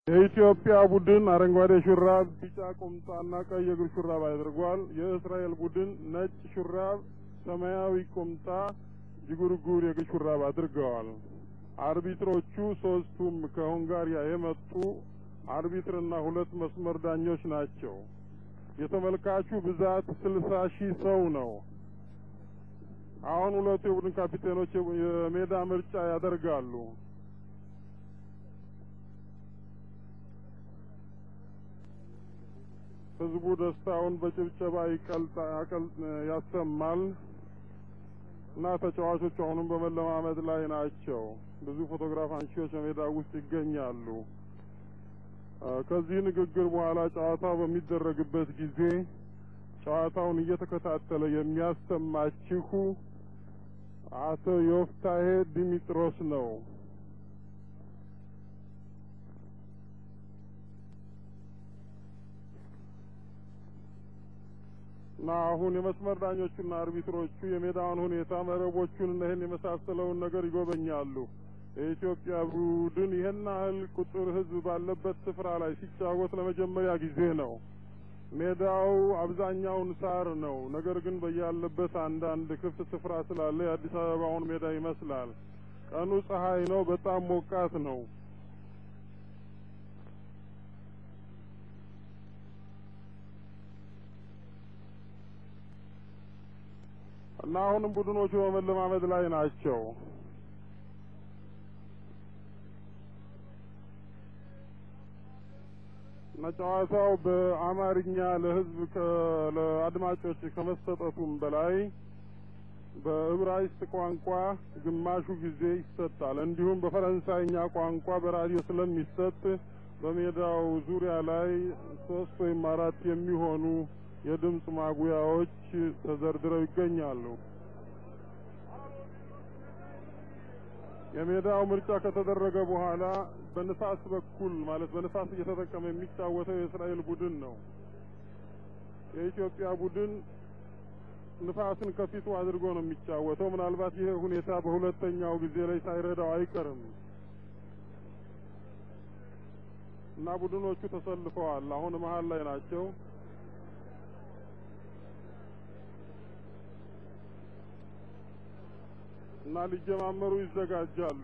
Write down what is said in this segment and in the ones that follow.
የኢትዮጵያ ቡድን አረንጓዴ ሹራብ፣ ቢጫ ቁምጣና ቀይ እግር ሹራብ አድርጓል። የእስራኤል ቡድን ነጭ ሹራብ፣ ሰማያዊ ቁምጣ፣ ጅጉርጉር የእግር ሹራብ አድርገዋል። አርቢትሮቹ ሶስቱም ከሁንጋሪያ የመጡ አርቢትርና ሁለት መስመር ዳኞች ናቸው። የተመልካቹ ብዛት ስልሳ ሺህ ሰው ነው። አሁን ሁለቱ የቡድን ካፒቴኖች የሜዳ ምርጫ ያደርጋሉ። ህዝቡ ደስታውን በጭብጨባ ያሰማል እና ተጫዋቾቹ አሁንም በመለማመድ ላይ ናቸው። ብዙ ፎቶግራፍ አንሺዎች በሜዳ ውስጥ ይገኛሉ። ከዚህ ንግግር በኋላ ጨዋታው በሚደረግበት ጊዜ ጨዋታውን እየተከታተለ የሚያሰማችሁ አቶ ዮፍታሄ ዲሚጥሮስ ነው። እና አሁን የመስመር ዳኞቹና አርቢትሮቹ የሜዳውን ሁኔታ መረቦቹን እና ይህን የመሳሰለውን ነገር ይጎበኛሉ። የኢትዮጵያ ቡድን ይህን ያህል ቁጥር ህዝብ ባለበት ስፍራ ላይ ሲጫወት ለመጀመሪያ ጊዜ ነው። ሜዳው አብዛኛውን ሳር ነው። ነገር ግን በያለበት አንዳንድ ክፍት ስፍራ ስላለ የአዲስ አበባውን ሜዳ ይመስላል። ቀኑ ፀሐይ ነው። በጣም ሞቃት ነው። እና አሁንም ቡድኖቹ በመለማመድ ላይ ናቸው። እና ጨዋታው በአማርኛ ለህዝብ ለአድማጮች ከመሰጠቱም በላይ በዕብራይስጥ ቋንቋ ግማሹ ጊዜ ይሰጣል። እንዲሁም በፈረንሳይኛ ቋንቋ በራዲዮ ስለሚሰጥ በሜዳው ዙሪያ ላይ ሶስት ወይም አራት የሚሆኑ የድምፅ ማጉያዎች ተዘርድረው ይገኛሉ። የሜዳው ምርጫ ከተደረገ በኋላ በንፋስ በኩል ማለት በንፋስ እየተጠቀመ የሚጫወተው የእስራኤል ቡድን ነው። የኢትዮጵያ ቡድን ንፋስን ከፊቱ አድርጎ ነው የሚጫወተው። ምናልባት ይህ ሁኔታ በሁለተኛው ጊዜ ላይ ሳይረዳው አይቀርም እና ቡድኖቹ ተሰልፈዋል። አሁን መሀል ላይ ናቸው። እና ሊጀማመሩ ይዘጋጃሉ።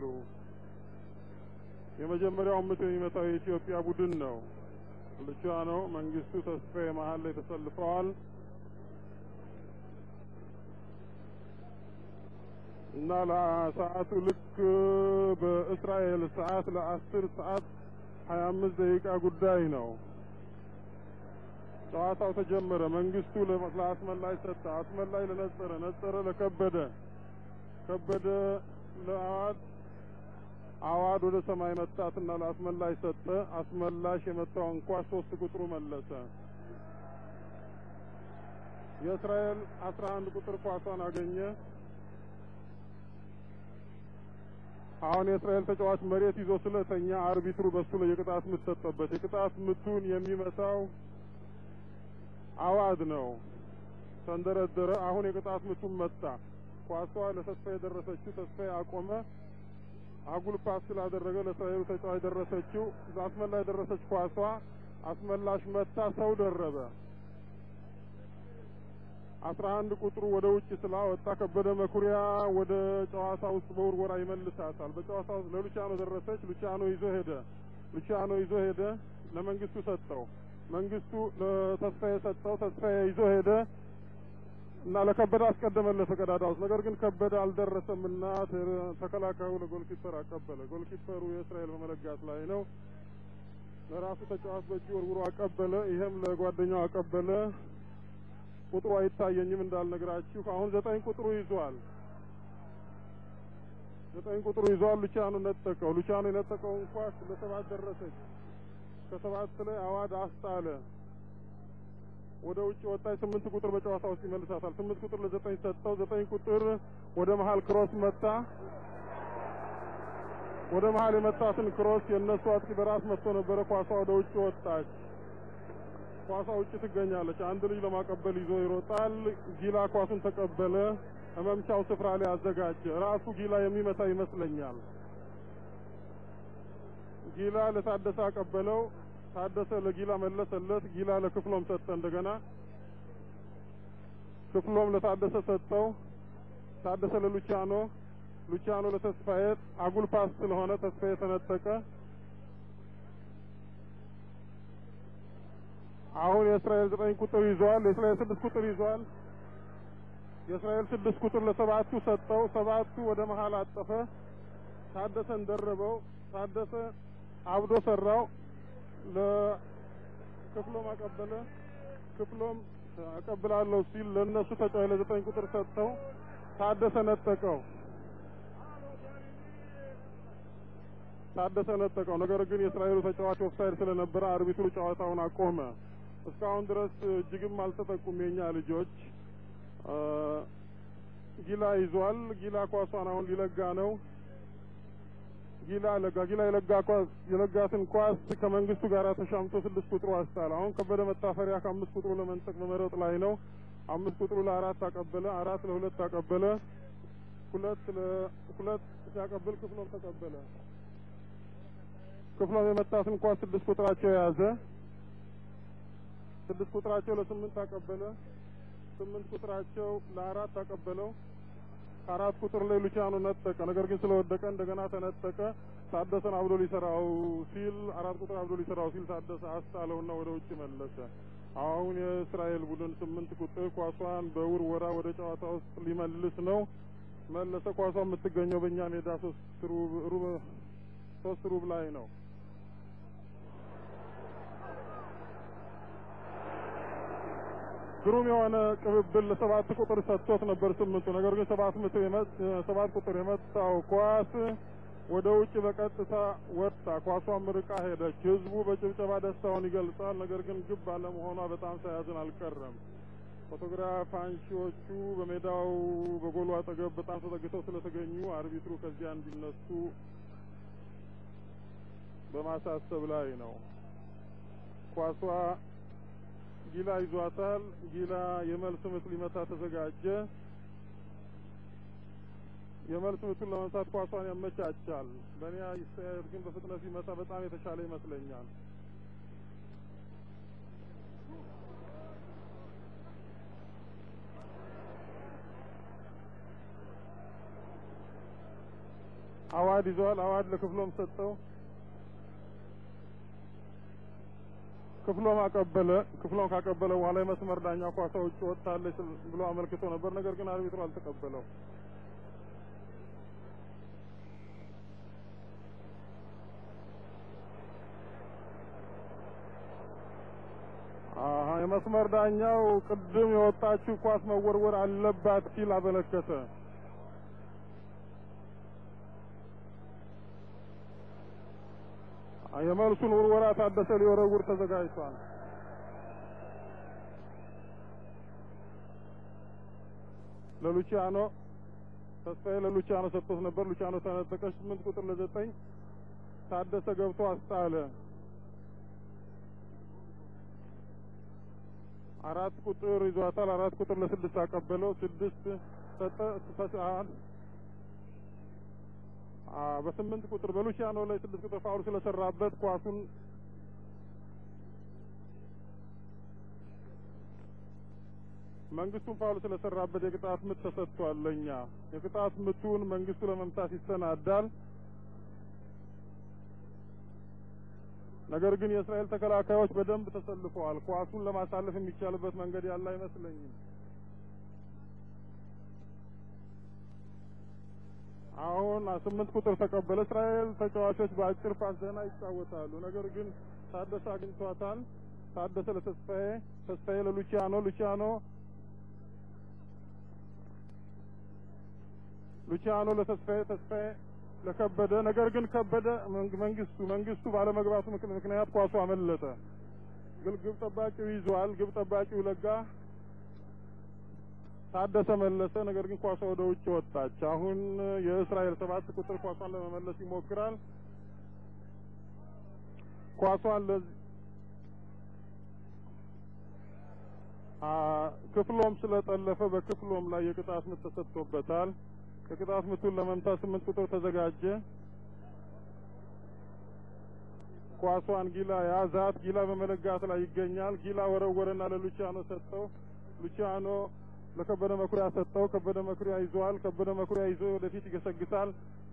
የመጀመሪያው ምት የሚመታው የኢትዮጵያ ቡድን ነው። ልቻኖ መንግስቱ ተስፋዬ መሀል ላይ ተሰልፈዋል እና ለሰዓቱ ልክ በእስራኤል ሰዓት ለአስር ሰዓት ሀያ አምስት ደቂቃ ጉዳይ ነው። ጨዋታው ተጀመረ። መንግስቱ ለአስመላይ ሰጠ። አስመላይ ለነጸረ፣ ነጸረ ለከበደ ከበደ ለአዋድ አዋድ ወደ ሰማይ መታትና ለአስመላሽ ሰጠ። አስመላሽ የመታውን ኳስ ሶስት ቁጥሩ መለሰ። የእስራኤል አስራ አንድ ቁጥር ኳሷን አገኘ። አሁን የእስራኤል ተጫዋች መሬት ይዞ ስለተኛ አርቢትሩ በሱ ላይ የቅጣት ምት ሰጠበት። የቅጣት ምቱን የሚመታው አዋድ ነው። ተንደረደረ። አሁን የቅጣት ምቱን መታ። ኳሷ ለተስፋ የደረሰችው ተስፋ አቆመ። አጉል ፓስ ስላደረገ ለእስራኤሉ ተጫዋች ደረሰችው። አስመላሽ ደረሰች ኳሷ። አስመላሽ መታ፣ ሰው ደረበ። አስራ አንድ ቁጥሩ ወደ ውጭ ስላወጣ ከበደ መኩሪያ ወደ ጨዋታ ውስጥ በውርወራ ይመልሳታል። በጨዋታ ውስጥ ለሉቻኖ ደረሰች። ሉቻኖ ይዞ ሄደ። ሉቻኖ ይዞ ሄደ። ለመንግስቱ ሰጠው። መንግስቱ ለተስፋዬ ሰጠው። ተስፋዬ ይዞ ሄደ እና ለከበደ አስቀደመለት ቀዳዳ ውስጥ። ነገር ግን ከበደ አልደረሰም እና ተከላካዩ ለጎልኪፐር አቀበለ። ጎልኪፐሩ የእስራኤል በመለጋት ላይ ነው። ለራሱ ተጫዋች በእጁ ወርውሮ አቀበለ። ይሄም ለጓደኛው አቀበለ። ቁጥሩ አይታየኝም እንዳልነግራችሁ። አሁን ዘጠኝ ቁጥሩ ይዟል። ዘጠኝ ቁጥሩ ይዟል። ሉቻኖ ነጠቀው። ሉቻኖ የነጠቀውን ኳስ ለሰባት ደረሰች። ከሰባት ላይ አዋድ አስጣለ። ወደ ውጭ ወጣች። ስምንት ቁጥር በጨዋታ ውስጥ ይመልሳታል። ስምንት ቁጥር ለዘጠኝ ሰጠው። ዘጠኝ ቁጥር ወደ መሀል ክሮስ መታ። ወደ መሀል የመጣትን ክሮስ የእነሱ አጥቂ በራስ መጥቶ ነበረ። ኳሷ ወደ ውጭ ወጣች። ኳሷ ውጭ ትገኛለች። አንድ ልጅ ለማቀበል ይዞ ይሮጣል። ጊላ ኳሱን ተቀበለ። መምቻው ስፍራ ላይ አዘጋጀ። ራሱ ጊላ የሚመታ ይመስለኛል። ጊላ ለታደሰ አቀበለው። ታደሰ ለጊላ መለሰለት። ጊላ ለክፍሎም ሰጠ። እንደገና ክፍሎም ለታደሰ ሰጠው። ታደሰ ለሉቻኖ፣ ሉቻኖ ለተስፋዬ አጉል ፓስ ስለሆነ ተስፋዬ ተነጠቀ። አሁን የእስራኤል ዘጠኝ ቁጥር ይዟል። የእስራኤል ስድስት ቁጥር ይዟል። የእስራኤል ስድስት ቁጥር ለሰባቱ ሰጠው። ሰባቱ ወደ መሀል አጠፈ። ታደሰን ደረበው። ታደሰ አብዶ ሰራው። ለክፍሎም አቀበለ። ክፍሎም አቀብላለሁ ሲል ለእነሱ ተጫዋች ለዘጠኝ ቁጥር ሰጠው። ታደሰ ነጠቀው። ታደሰ ነጠቀው። ነገር ግን የእስራኤሉ ተጫዋች ኦፍሳይድ ስለነበረ አርቢትሩ ጨዋታውን አቆመ። እስካሁን ድረስ እጅግም አልተጠቁም የኛ ልጆች። ጊላ ይዟል። ጊላ ኳሷን አሁን ሊለጋ ነው። ጊላ ለጋ ጊላ የለጋ ኳስ የለጋትን ኳስ ከመንግስቱ ጋር ተሻምቶ ስድስት ቁጥሩ አስጣል። አሁን ከበደ መታፈሪያ ከአምስት ቁጥሩ ለመንጠቅ በመረጥ ላይ ነው። አምስት ቁጥሩ ለአራት አቀበለ። አራት ለሁለት አቀበለ። ሁለት ለሁለት ሲያቀብል ክፍሎም ተቀበለ። ክፍሎም የመታትን ኳስ ስድስት ቁጥራቸው የያዘ ስድስት ቁጥራቸው ለስምንት አቀበለ። ስምንት ቁጥራቸው ለአራት አቀበለው። ከአራት ቁጥር ላይ ሉቺያኖ ነጠቀ። ነገር ግን ስለወደቀ እንደገና ተነጠቀ። ታደሰን አብዶ ሊሰራው ሲል አራት ቁጥር አብዶ ሊሰራው ሲል ታደሰ አስጣለውና ወደ ውጭ መለሰ። አሁን የእስራኤል ቡድን ስምንት ቁጥር ኳሷን በውርወራ ወደ ጨዋታ ውስጥ ሊመልስ ነው። መለሰ። ኳሷ የምትገኘው በእኛ ሜዳ ሶስት ሩብ ሩብ ሶስት ሩብ ላይ ነው። ግሩም የሆነ ቅብብል ለሰባት ቁጥር ሰጥቶት ነበር ስምንቱ። ነገር ግን ሰባት ምት ሰባት ቁጥር የመታው ኳስ ወደ ውጭ በቀጥታ ወጣ። ኳሷም ርቃ ሄደች። ህዝቡ በጭብጨባ ደስታውን ይገልጻል። ነገር ግን ግብ ባለመሆኗ በጣም ሳያዝን አልቀረም። ፎቶግራፍ አንሺዎቹ በሜዳው በጎሉ አጠገብ በጣም ተጠግተው ስለተገኙ አርቢትሩ ከዚያ እንዲነሱ በማሳሰብ ላይ ነው። ኳሷ ጊላ ይዟታል። ጊላ የመልስ ምት ሊመታ ተዘጋጀ። የመልስ ምቱን ለመምታት ኳሷን ያመቻቻል። በእኔ አስተያየት ግን በፍጥነት ሲመታ በጣም የተሻለ ይመስለኛል። አዋድ ይዟል። አዋድ ለክፍሎም ሰጠው። ክፍሎም አቀበለ። ክፍሎም ካቀበለ በኋላ የመስመር ዳኛ ኳሷ ውጭ ወጥታለች ብሎ አመልክቶ ነበር። ነገር ግን አርቢትሩ አልተቀበለው። አሀ የመስመር ዳኛው ቅድም የወጣችው ኳስ መወርወር አለባት ሲል አመለከተ። የመልሱን ውርወራ ታደሰ ሊወረውር ተዘጋጅቷል። ለሉቺያኖ ተስፋዬ ለሉቺያኖ ሰጥቶት ነበር። ሉቺያኖ ተነጠቀ። ስምንት ቁጥር ለዘጠኝ ታደሰ ገብቶ አስጣለ። አራት ቁጥር ይዟታል። አራት ቁጥር ለስድስት አቀበለው። ስድስት ሰጠ ተሰዓል በስምንት ቁጥር በሉቺያኖ ላይ ስድስት ቁጥር ፋውል ስለሰራበት ኳሱን መንግስቱን ፋውል ስለሰራበት የቅጣት ምት ተሰጥቷል። ለኛ የቅጣት ምቱን መንግስቱ ለመምታት ይሰናዳል። ነገር ግን የእስራኤል ተከላካዮች በደንብ ተሰልፈዋል። ኳሱን ለማሳለፍ የሚቻልበት መንገድ ያለ አይመስለኝም። አሁን ስምንት ቁጥር ተቀበለ። እስራኤል ተጫዋቾች በአጭር ፓስ ደህና ይጫወታሉ። ነገር ግን ታደሰ አግኝቷታል። ታደሰ ለተስፋዬ፣ ተስፋዬ ለሉቺያኖ፣ ሉቺያኖ ሉቺያኖ ለተስፋዬ፣ ተስፋዬ ለከበደ። ነገር ግን ከበደ መንግስቱ መንግስቱ ባለመግባቱ ምክንያት ኳሱ አመለጠ። ግን ግብ ጠባቂው ይዟል። ግብ ጠባቂው ለጋ ታደሰ መለሰ። ነገር ግን ኳሷ ወደ ውጭ ወጣች። አሁን የእስራኤል ሰባት ቁጥር ኳሷን ለመመለስ ይሞክራል። ኳሷን ለዚህ ክፍሎም ስለጠለፈ በክፍሎም ላይ የቅጣት ምት ተሰጥቶበታል። የቅጣት ምቱን ለመምታት ስምንት ቁጥር ተዘጋጀ። ኳሷን ጊላ ያዛት። ጊላ በመለጋት ላይ ይገኛል። ጊላ ወረወረና ለሉቺያኖ ሰጠው። ሉቺያኖ ለከበደ መኩሪያ ሰጠው። ከበደ መኩሪያ ይዟል። ከበደ መኩሪያ ይዞ ወደፊት ይገሰግሳል።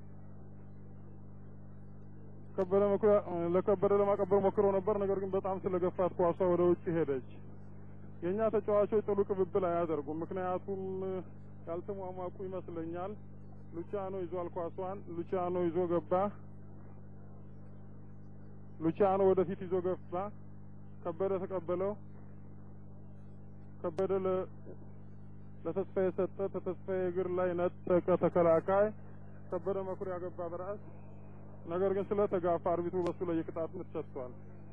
ከበደ መኩሪያ ለከበደ ለማቀበል ሞክሮ ነበር። ነገር ግን በጣም ስለገፋት ኳሷ ወደ ውጭ ሄደች። የእኛ ተጫዋቾች ጥሩ ቅብብል አያደርጉም። ምክንያቱም ያልተሟሟቁ ይመስለኛል። ሉቺያኖ ይዟል ኳሷን። ሉቺያኖ ይዞ ገባ። ሉቺያኖ ወደፊት ይዞ ገባ። ከበደ ተቀበለው። ከበደ ለተስፋዬ ሰጠ። ተተስፋዬ እግር ላይ ነጠቀ ተከላካይ። ከበደ መኩሪያ ገባ በራስ ነገር ግን ስለተጋፋ አርቢትሩ በሱ ላይ የቅጣት ምት ሰጥቷል።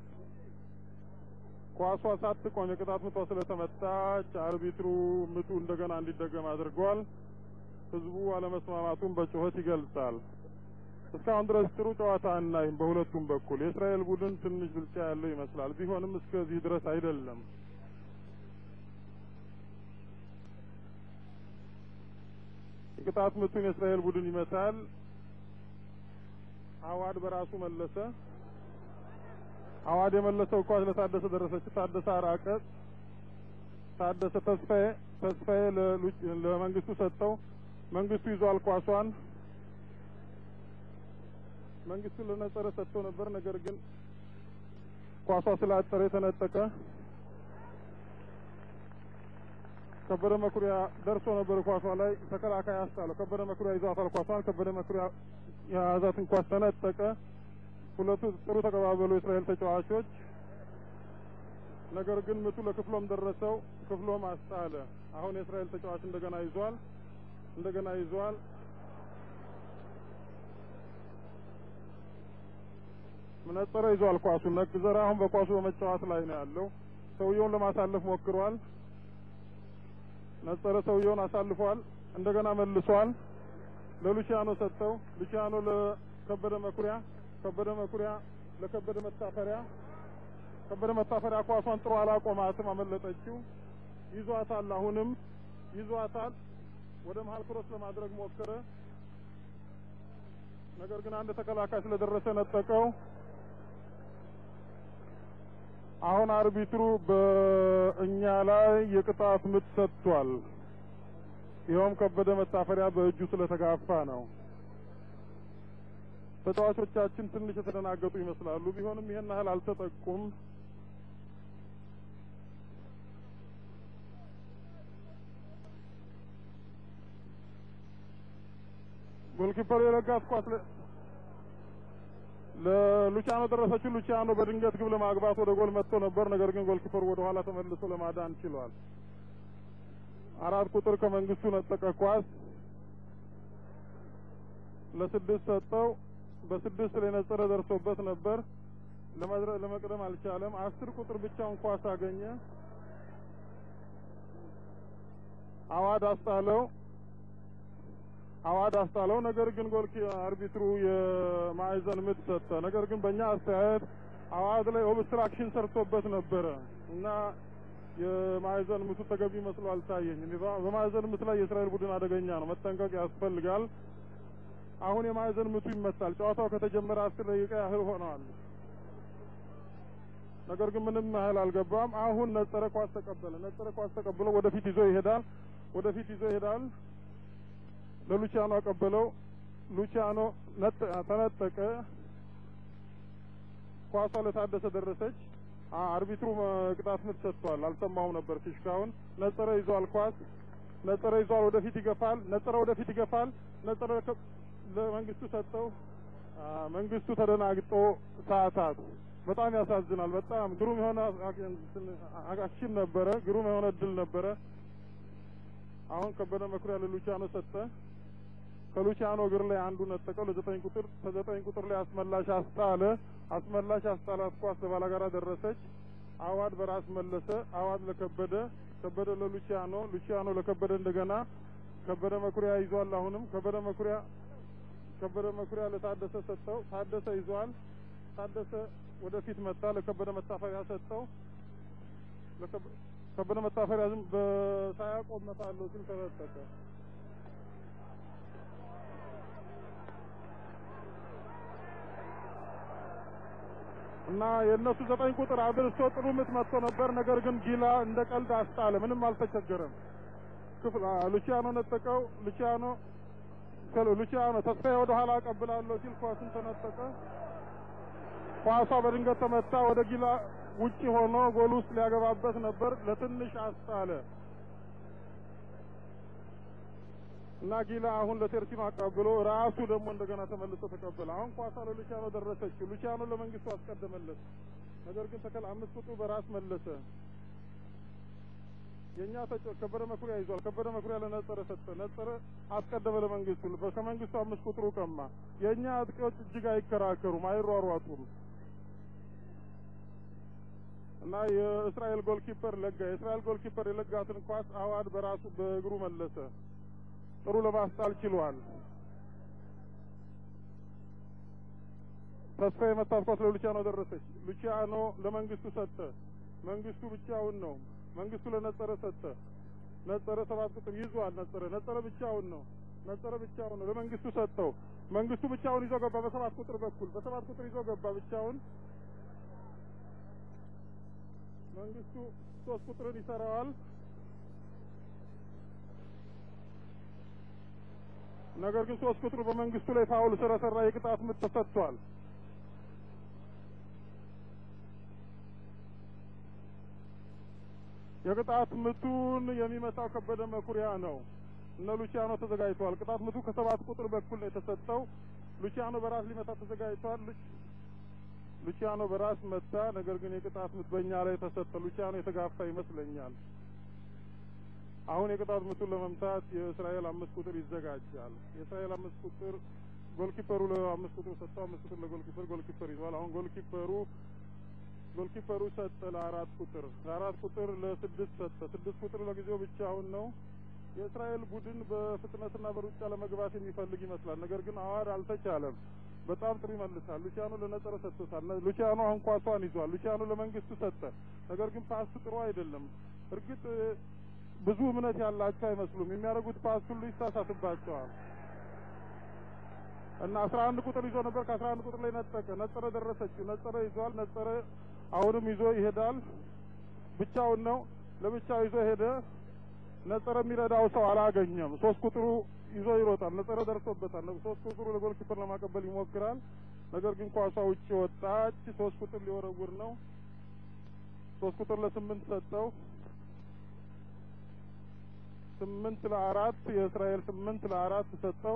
ኳሷ ሳትቆም የቅጣት ምቷ ስለተመታች አርቢትሩ ምቱ እንደገና እንዲደገም አድርጓል። ህዝቡ አለመስማማቱን በጩኸት ይገልጻል። እስካሁን ድረስ ጥሩ ጨዋታ አናይም በሁለቱም በኩል። የእስራኤል ቡድን ትንሽ ብልጫ ያለው ይመስላል። ቢሆንም እስከዚህ ድረስ አይደለም። የቅጣት ምቱን የእስራኤል ቡድን ይመታል። አዋድ በራሱ መለሰ። አዋድ የመለሰው ኳስ ለታደሰ ደረሰች። ታደሰ አራቀ። ታደሰ ተስፋዬ ተስፋዬ ለመንግስቱ ሰጠው። መንግስቱ ይዟል ኳሷን። መንግስቱ ለነጸረ ሰጥተው ነበር። ነገር ግን ኳሷ ስላጠረ የተነጠቀ ከበደ መኩሪያ ደርሶ ነበር ኳሷ ላይ ተከላካይ አስጣለው። ከበደ መኩሪያ ይዟታል ኳሷን። ከበደ መኩሪያ የያዛትን ኳስ ተነጠቀ። ሁለቱ ጥሩ ተቀባበሉ የእስራኤል ተጫዋቾች። ነገር ግን ምቱ ለክፍሎም ደረሰው። ክፍሎም አስጣለ። አሁን የእስራኤል ተጫዋች እንደገና ይዟል እንደገና ይዟል። መነጸረ ይዟል ኳሱን። ነግዘራ አሁን በኳሱ በመጫወት ላይ ነው ያለው። ሰውየውን ለማሳለፍ ሞክሯል። ነጸረ ሰውየውን አሳልፏል። እንደገና መልሷል። ለሉቺያኖ ሰጠው። ሉቺያኖ ለከበደ መኩሪያ፣ ከበደ መኩሪያ ለከበደ መታፈሪያ፣ ከበደ መታፈሪያ ኳሷን ጥሩ አላቆማትም፣ አመለጠችው። ይዟታል፣ አሁንም ይዟታል። ወደ መሀል ክሮስ ለማድረግ ሞከረ። ነገር ግን አንድ ተከላካይ ስለደረሰ ነጠቀው። አሁን አርቢትሩ በእኛ ላይ የቅጣት ምት ሰጥቷል። ይኸውም ከበደ መታፈሪያ በእጁ ስለተጋፋ ነው። ተጫዋቾቻችን ትንሽ የተደናገጡ ይመስላሉ። ቢሆንም ይሄን ያህል አልተጠቁም። ጎልኪፐሩ የለጋት ኳስ ለሉቺያኖ ደረሰችው። ሉቺያኖ በድንገት ግብ ለማግባት ወደ ጎል መጥቶ ነበር። ነገር ግን ጎልኪፐሩ ወደ ኋላ ተመልሶ ለማዳን ችሏል። አራት ቁጥር ከመንግስቱ ነጠቀ ኳስ ለስድስት ሰጠው። በስድስት ላይ ነጸረ ደርሶበት ነበር። ለመድረ ለመቅደም አልቻለም። አስር ቁጥር ብቻውን ኳስ አገኘ። አዋድ አስጣለው። አዋድ አስጣለው። ነገር ግን ጎል አርቢትሩ የማዕዘን ምት ሰጠ። ነገር ግን በእኛ አስተያየት አዋድ ላይ ኦብስትራክሽን ሰርቶበት ነበረ እና የማዕዘን ምቱ ተገቢ መስሎ አልታየኝም። በማዕዘን ምት ላይ የእስራኤል ቡድን አደገኛ ነው፣ መጠንቀቅ ያስፈልጋል። አሁን የማዕዘን ምቱ ይመታል። ጨዋታው ከተጀመረ አስር ደቂቃ ያህል ሆነዋል። ነገር ግን ምንም ያህል አልገባም። አሁን ነጸረ ኳስ ተቀበለ። ነጸረ ኳስ ተቀብሎ ወደፊት ይዞ ይሄዳል። ወደፊት ይዞ ይሄዳል። ለሉቺያኖ አቀበለው። ሉቺያኖ ተነጠቀ። ኳሷ ለታደሰ ደረሰች። አርቢትሩ ቅጣት ምት ሰጥቷል። አልሰማሁም ነበር ፊሽካውን። ነጸረ ይዟል ኳስ ነጸረ ይዟል። ወደፊት ይገፋል። ነጸረ ወደፊት ይገፋል። ነጸረ ለመንግስቱ ሰጠው። መንግስቱ ተደናግጦ ሰዓታት በጣም ያሳዝናል። በጣም ግሩም የሆነ አክሽን ነበረ። ግሩም የሆነ እድል ነበረ። አሁን ከበደ መኩሪያ ለሉቺያኖ ሰጠ። ከሉቺያኖ እግር ላይ አንዱ ነጠቀው። ለዘጠኝ ቁጥር ከዘጠኝ ቁጥር ላይ አስመላሽ አስጣለ። አስመላሽ አስጣላት ኳስ ለባላጋራ ደረሰች። አዋድ በራስ መለሰ። አዋድ ለከበደ፣ ከበደ ለሉቺያኖ፣ ሉቺያኖ ለከበደ እንደገና ከበደ መኩሪያ ይዟል። አሁንም ከበደ መኩሪያ ከበደ መኩሪያ ለታደሰ ሰጠው። ታደሰ ይዟል። ታደሰ ወደፊት መጣ። ለከበደ መታፈሪያ ሰጠው። ከበደ መታፈሪያ ዝም በሳያቆም መታለው ሲል ተረጠቀ። እና የእነሱ ዘጠኝ ቁጥር አድርሶ ጥሩ ምት መጥቶ ነበር። ነገር ግን ጊላ እንደ ቀልድ አስጣለ። ምንም አልተቸገረም። ክፍል ሉቺያኖ ነጠቀው። ሉቺያኖ ሉቺያኖ ተስፋዬ ወደ ኋላ አቀብላለሁ ሲል ኳሱን ተነጠቀ። ኳሷ በድንገት ተመታ። ወደ ጊላ ውጪ ሆኖ ጎል ውስጥ ሊያገባበት ነበር። ለትንሽ አስጣለ እና ጊላ አሁን ለቴርሲኖ አቀብሎ ራሱ ደግሞ እንደገና ተመልሶ ተቀበለ። አሁን ኳሷ ለሉቺያኖ ደረሰችው። ሉቺያኖ ለመንግስቱ አስቀደመለት። ነገር ግን ተከል አምስት ቁጥሩ በራስ መለሰ። የኛ ተጫ ከበደ መኩሪያ ይዟል። ከበደ መኩሪያ ለነጸረ ሰጠ። ነጸረ አስቀደመ ለመንግስቱ። ከመንግስቱ አምስት ቁጥሩ ቀማ። የኛ አጥቂዎች እጅግ አይከራከሩም፣ አይሯሯጡም። እና የእስራኤል ጎልኪፐር ለጋ። የእስራኤል ጎልኪፐር የለጋትን ኳስ አዋድ በራሱ በእግሩ መለሰ። ጥሩ ለማስጣል ችሏል። ተስፋ የመታት ኳስ ለሉቺያኖ ደረሰች። ሉቺያኖ ለመንግስቱ ሰጠ። መንግስቱ ብቻውን ነው። መንግስቱ ለነጸረ ሰጠ። ነጸረ ሰባት ቁጥር ይዟል። ነጸረ ነጸረ ብቻውን ነው። ነጸረ ብቻውን ነው። ለመንግስቱ ሰጠው። መንግስቱ ብቻውን ይዞ ገባ። በሰባት ቁጥር በኩል በሰባት ቁጥር ይዞ ገባ ብቻውን። መንግስቱ ሶስት ቁጥርን ይሰራዋል። ነገር ግን ሶስት ቁጥሩ በመንግስቱ ላይ ፋውል ስለሰራ የቅጣት ምት ተሰጥቷል። የቅጣት ምቱን የሚመታው ከበደ መኩሪያ ነው። እነ ሉቺያኖ ተዘጋጅተዋል። ቅጣት ምቱ ከሰባት ቁጥር በኩል ነው የተሰጠው። ሉቺያኖ በራስ ሊመታ ተዘጋጅተዋል። ሉቺያኖ በራስ መታ። ነገር ግን የቅጣት ምት በእኛ ላይ ተሰጠ። ሉቺያኖ የተጋፋ ይመስለኛል። አሁን የቅጣት ምቱን ለመምታት የእስራኤል አምስት ቁጥር ይዘጋጃል። የእስራኤል አምስት ቁጥር ጎልኪፐሩ ለአምስት ቁጥር ሰጥተው አምስት ቁጥር ለጎልኪፐር ጎልኪፐር ይዟል። አሁን ጎልኪፐሩ ጎልኪፐሩ ሰጠ ለአራት ቁጥር ለአራት ቁጥር ለስድስት ሰጠ። ስድስት ቁጥር ለጊዜው ብቻውን ነው። የእስራኤል ቡድን በፍጥነትና በሩጫ ለመግባት የሚፈልግ ይመስላል። ነገር ግን አዋድ አልተቻለም። በጣም ጥሩ ይመልሳል። ሉቺያኖ ለነጸረ ሰጥቶታል። ሉቺያኖ አሁን ኳሷን ይዟል። ሉቺያኖ ለመንግስቱ ሰጠ። ነገር ግን ፓስ ጥሩ አይደለም። እርግጥ ብዙ እምነት ያላቸው አይመስሉም። የሚያደርጉት ፓስ ሁሉ ይሳሳትባቸዋል። እና አስራ አንድ ቁጥር ይዞ ነበር። ከአስራ አንድ ቁጥር ላይ ነጠቀ። ነጸረ ደረሰችው። ነጸረ ይዟል። ነጸረ አሁንም ይዞ ይሄዳል። ብቻውን ነው። ለብቻው ይዞ ሄደ። ነጸረ የሚረዳው ሰው አላገኘም። ሶስት ቁጥሩ ይዞ ይሮጣል። ነጸረ ደርሶበታል። ሶስት ቁጥሩ ለጎልኪፐር ለማቀበል ይሞክራል። ነገር ግን ኳሷ ውጭ ወጣች። ሶስት ቁጥር ሊወረውር ነው። ሶስት ቁጥር ለስምንት ሰጠው። ስምንት ለአራት የእስራኤል ስምንት ለአራት ሰጠው።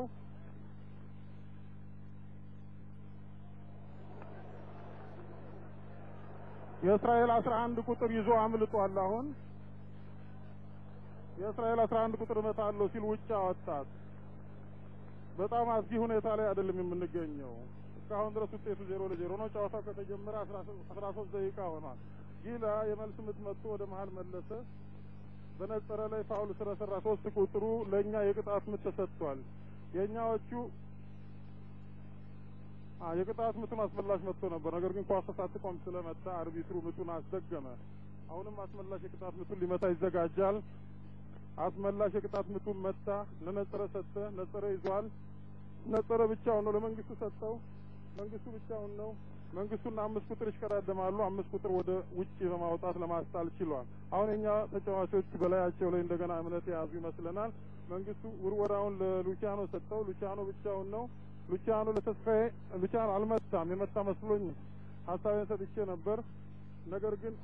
የእስራኤል አስራ አንድ ቁጥር ይዞ አምልጧል። አሁን የእስራኤል አስራ አንድ ቁጥር እመታለሁ ሲል ውጭ አወጣት። በጣም አስጊ ሁኔታ ላይ አይደለም የምንገኘው። እስካሁን ድረስ ውጤቱ ዜሮ ለዜሮ ነው። ጨዋታው ከተጀመረ አስራ ሶስት ደቂቃ ሆኗል። ጊላ የመልስ ምት መጥቶ ወደ መሀል መለሰ። በነጸረ ላይ ፋውል ስለሰራ ሶስት ቁጥሩ ለእኛ የቅጣት ምት ተሰጥቷል። የእኛዎቹ የቅጣት ምቱን አስመላሽ መጥቶ ነበር። ነገር ግን ኳስ ሳትቆም ስለመታ አርቢትሩ ምቱን አስደገመ። አሁንም አስመላሽ የቅጣት ምቱን ሊመታ ይዘጋጃል። አስመላሽ የቅጣት ምቱን መታ፣ ለነጸረ ሰጠ። ነጸረ ይዟል። ነጸረ ብቻውን ነው፣ ለመንግስቱ ሰጠው። መንግስቱ ብቻውን ነው። መንግስቱና አምስት ቁጥር ይሽቀዳደማሉ። አምስት ቁጥር ወደ ውጭ በማውጣት ለማስጣል ችሏል። አሁን የኛ ተጫዋቾች በላያቸው ላይ እንደገና እምነት የያዙ ይመስለናል። መንግስቱ ውርወራውን ለሉቺያኖ ሰጠው። ሉቺያኖ ብቻውን ነው። ሉቺያኖ ለተስፋዬ ሉቺያኖ አልመታም። የመታ መስሎኝ ሀሳቤን ሰጥቼ ነበር። ነገር ግን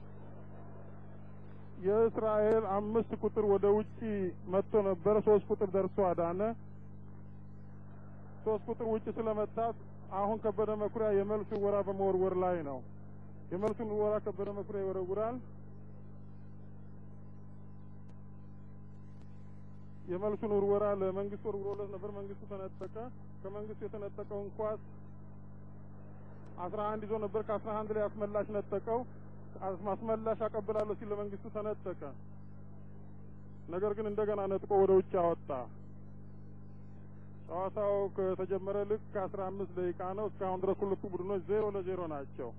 የእስራኤል አምስት ቁጥር ወደ ውጪ መጥቶ ነበር። ሶስት ቁጥር ደርሶ አዳነ። ሶስት ቁጥር ውጭ ስለመታት አሁን ከበደ መኩሪያ የመልስ ወራ በመወርወር ላይ ነው። የመልሱን ወራ ከበደ መኩሪያ ይወረውራል። የመልሱን ውርወራ ለመንግስት ወርውሮለት ነበር። መንግስቱ ተነጠቀ። ከመንግስቱ የተነጠቀውን ኳስ አስራ አንድ ይዞ ነበር። ከአስራ አንድ ላይ አስመላሽ ነጠቀው። አስመላሽ አቀብላለሁ ሲል ለመንግስቱ ተነጠቀ። ነገር ግን እንደገና ነጥቆ ወደ ውጭ አወጣ። ጨዋታው ከተጀመረ ልክ ከአስራ አምስት ደቂቃ ነው። እስካሁን ድረስ ሁለቱ ቡድኖች ዜሮ ለዜሮ ናቸው።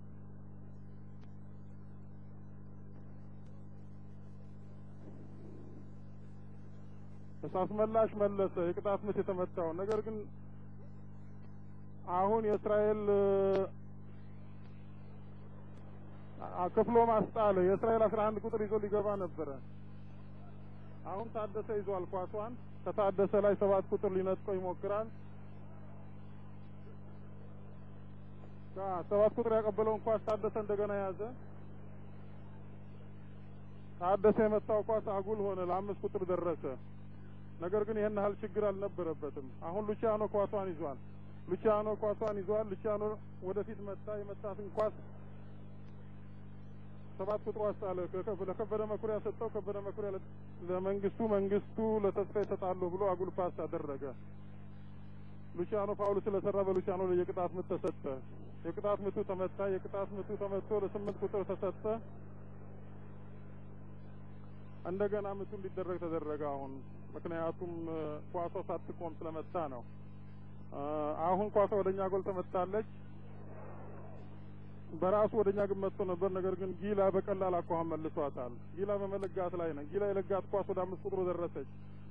አስመላሽ መለሰ የቅጣት ምት የተመታው። ነገር ግን አሁን የእስራኤል ክፍሎ ማስጣለ የእስራኤል አስራ አንድ ቁጥር ይዞ ሊገባ ነበረ። አሁን ታደሰ ይዟል ኳሷን። ከታደሰ ላይ ሰባት ቁጥር ሊነጥቀው ይሞክራል። ሰባት ቁጥር ያቀበለውን ኳስ ታደሰ እንደገና ያዘ። ታደሰ የመታው ኳስ አጉል ሆነ፣ ለአምስት ቁጥር ደረሰ። ነገር ግን ይህን ያህል ችግር አልነበረበትም። አሁን ሉቺያኖ ኳሷን ይዟል። ሉቺያኖ ኳሷን ይዟል። ሉቺያኖ ወደፊት መታ። የመታትን ኳስ ሰባት ቁጥሩ አስጣለ። ለከበደ መኩሪያ ሰጠው። ከበደ መኩሪያ ለመንግስቱ፣ መንግስቱ ለተስፋ ይሰጣለሁ ብሎ አጉል ፓስ አደረገ። ሉቺያኖ ፋውል ስለሰራ በሉቺያኖ ላይ የቅጣት ምት ተሰጠ። የቅጣት ምቱ ተመታ። የቅጣት ምቱ ተመቶ ለስምንት ቁጥር ተሰጠ። እንደገና ምቱ እንዲደረግ ተደረገ። አሁን ምክንያቱም ኳሷ ሳትቆም ስለመታ ነው። አሁን ኳሷ ወደኛ ጎል ተመታለች። በራሱ ወደኛ ግን መጥቶ ነበር። ነገር ግን ጊላ በቀላል አኳኋን መልሷታል። ጊላ በመለጋት ላይ ነው። ጊላ የለጋት ኳስ ወደ አምስት ቁጥሩ ደረሰች።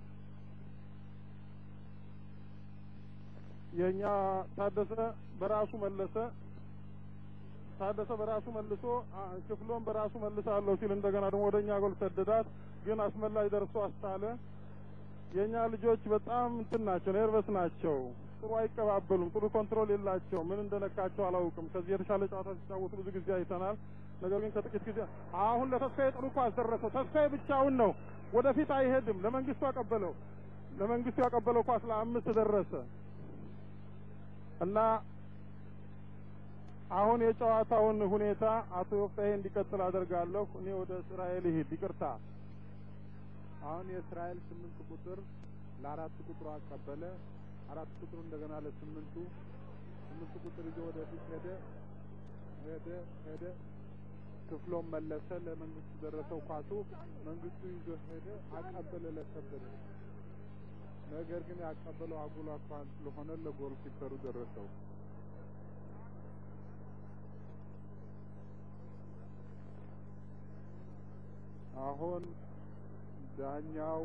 የኛ ታደሰ በራሱ መለሰ። ታደሰ በራሱ መልሶ ክፍሎም በራሱ መልሳለሁ ሲል እንደገና ደግሞ ወደኛ ጎል ሰደዳት። ግን አስመላሽ ደርሶ አስጣለ። የኛ ልጆች በጣም እንትን ናቸው፣ ኔርቨስ ናቸው። ጥሩ አይቀባበሉም። ጥሩ ኮንትሮል የላቸው። ምን እንደነካቸው አላውቅም። ከዚህ የተሻለ ጨዋታ ሲጫወቱ ብዙ ጊዜ አይተናል። ነገር ግን ከጥቂት ጊዜ አሁን ለተስፋዬ ጥሩ ኳስ ደረሰው። ተስፋዬ ብቻውን ነው፣ ወደፊት አይሄድም። ለመንግስቱ ያቀበለው ለመንግስቱ ያቀበለው ኳስ ለአምስት ደረሰ እና አሁን የጨዋታውን ሁኔታ አቶ ወፍታሄ እንዲቀጥል አደርጋለሁ። እኔ ወደ እስራኤል ይሄድ። ይቅርታ። አሁን የእስራኤል ስምንት ቁጥር ለአራት ቁጥሩ አቀበለ። አራት ቁጥሩ እንደገና ለስምንቱ ስምንት ቁጥር ይዞ ወደፊት ሄደ ሄደ ሄደ። ክፍሎም መለሰ። ለመንግስቱ ደረሰው ኳሱ። መንግስቱ ይዞ ሄደ፣ አቀበለ ለከበደ። ነገር ግን ያቀበለው አጉል አኳኋን ስለሆነ ለጎል ኪፐሩ ደረሰው። አሁን ዳኛው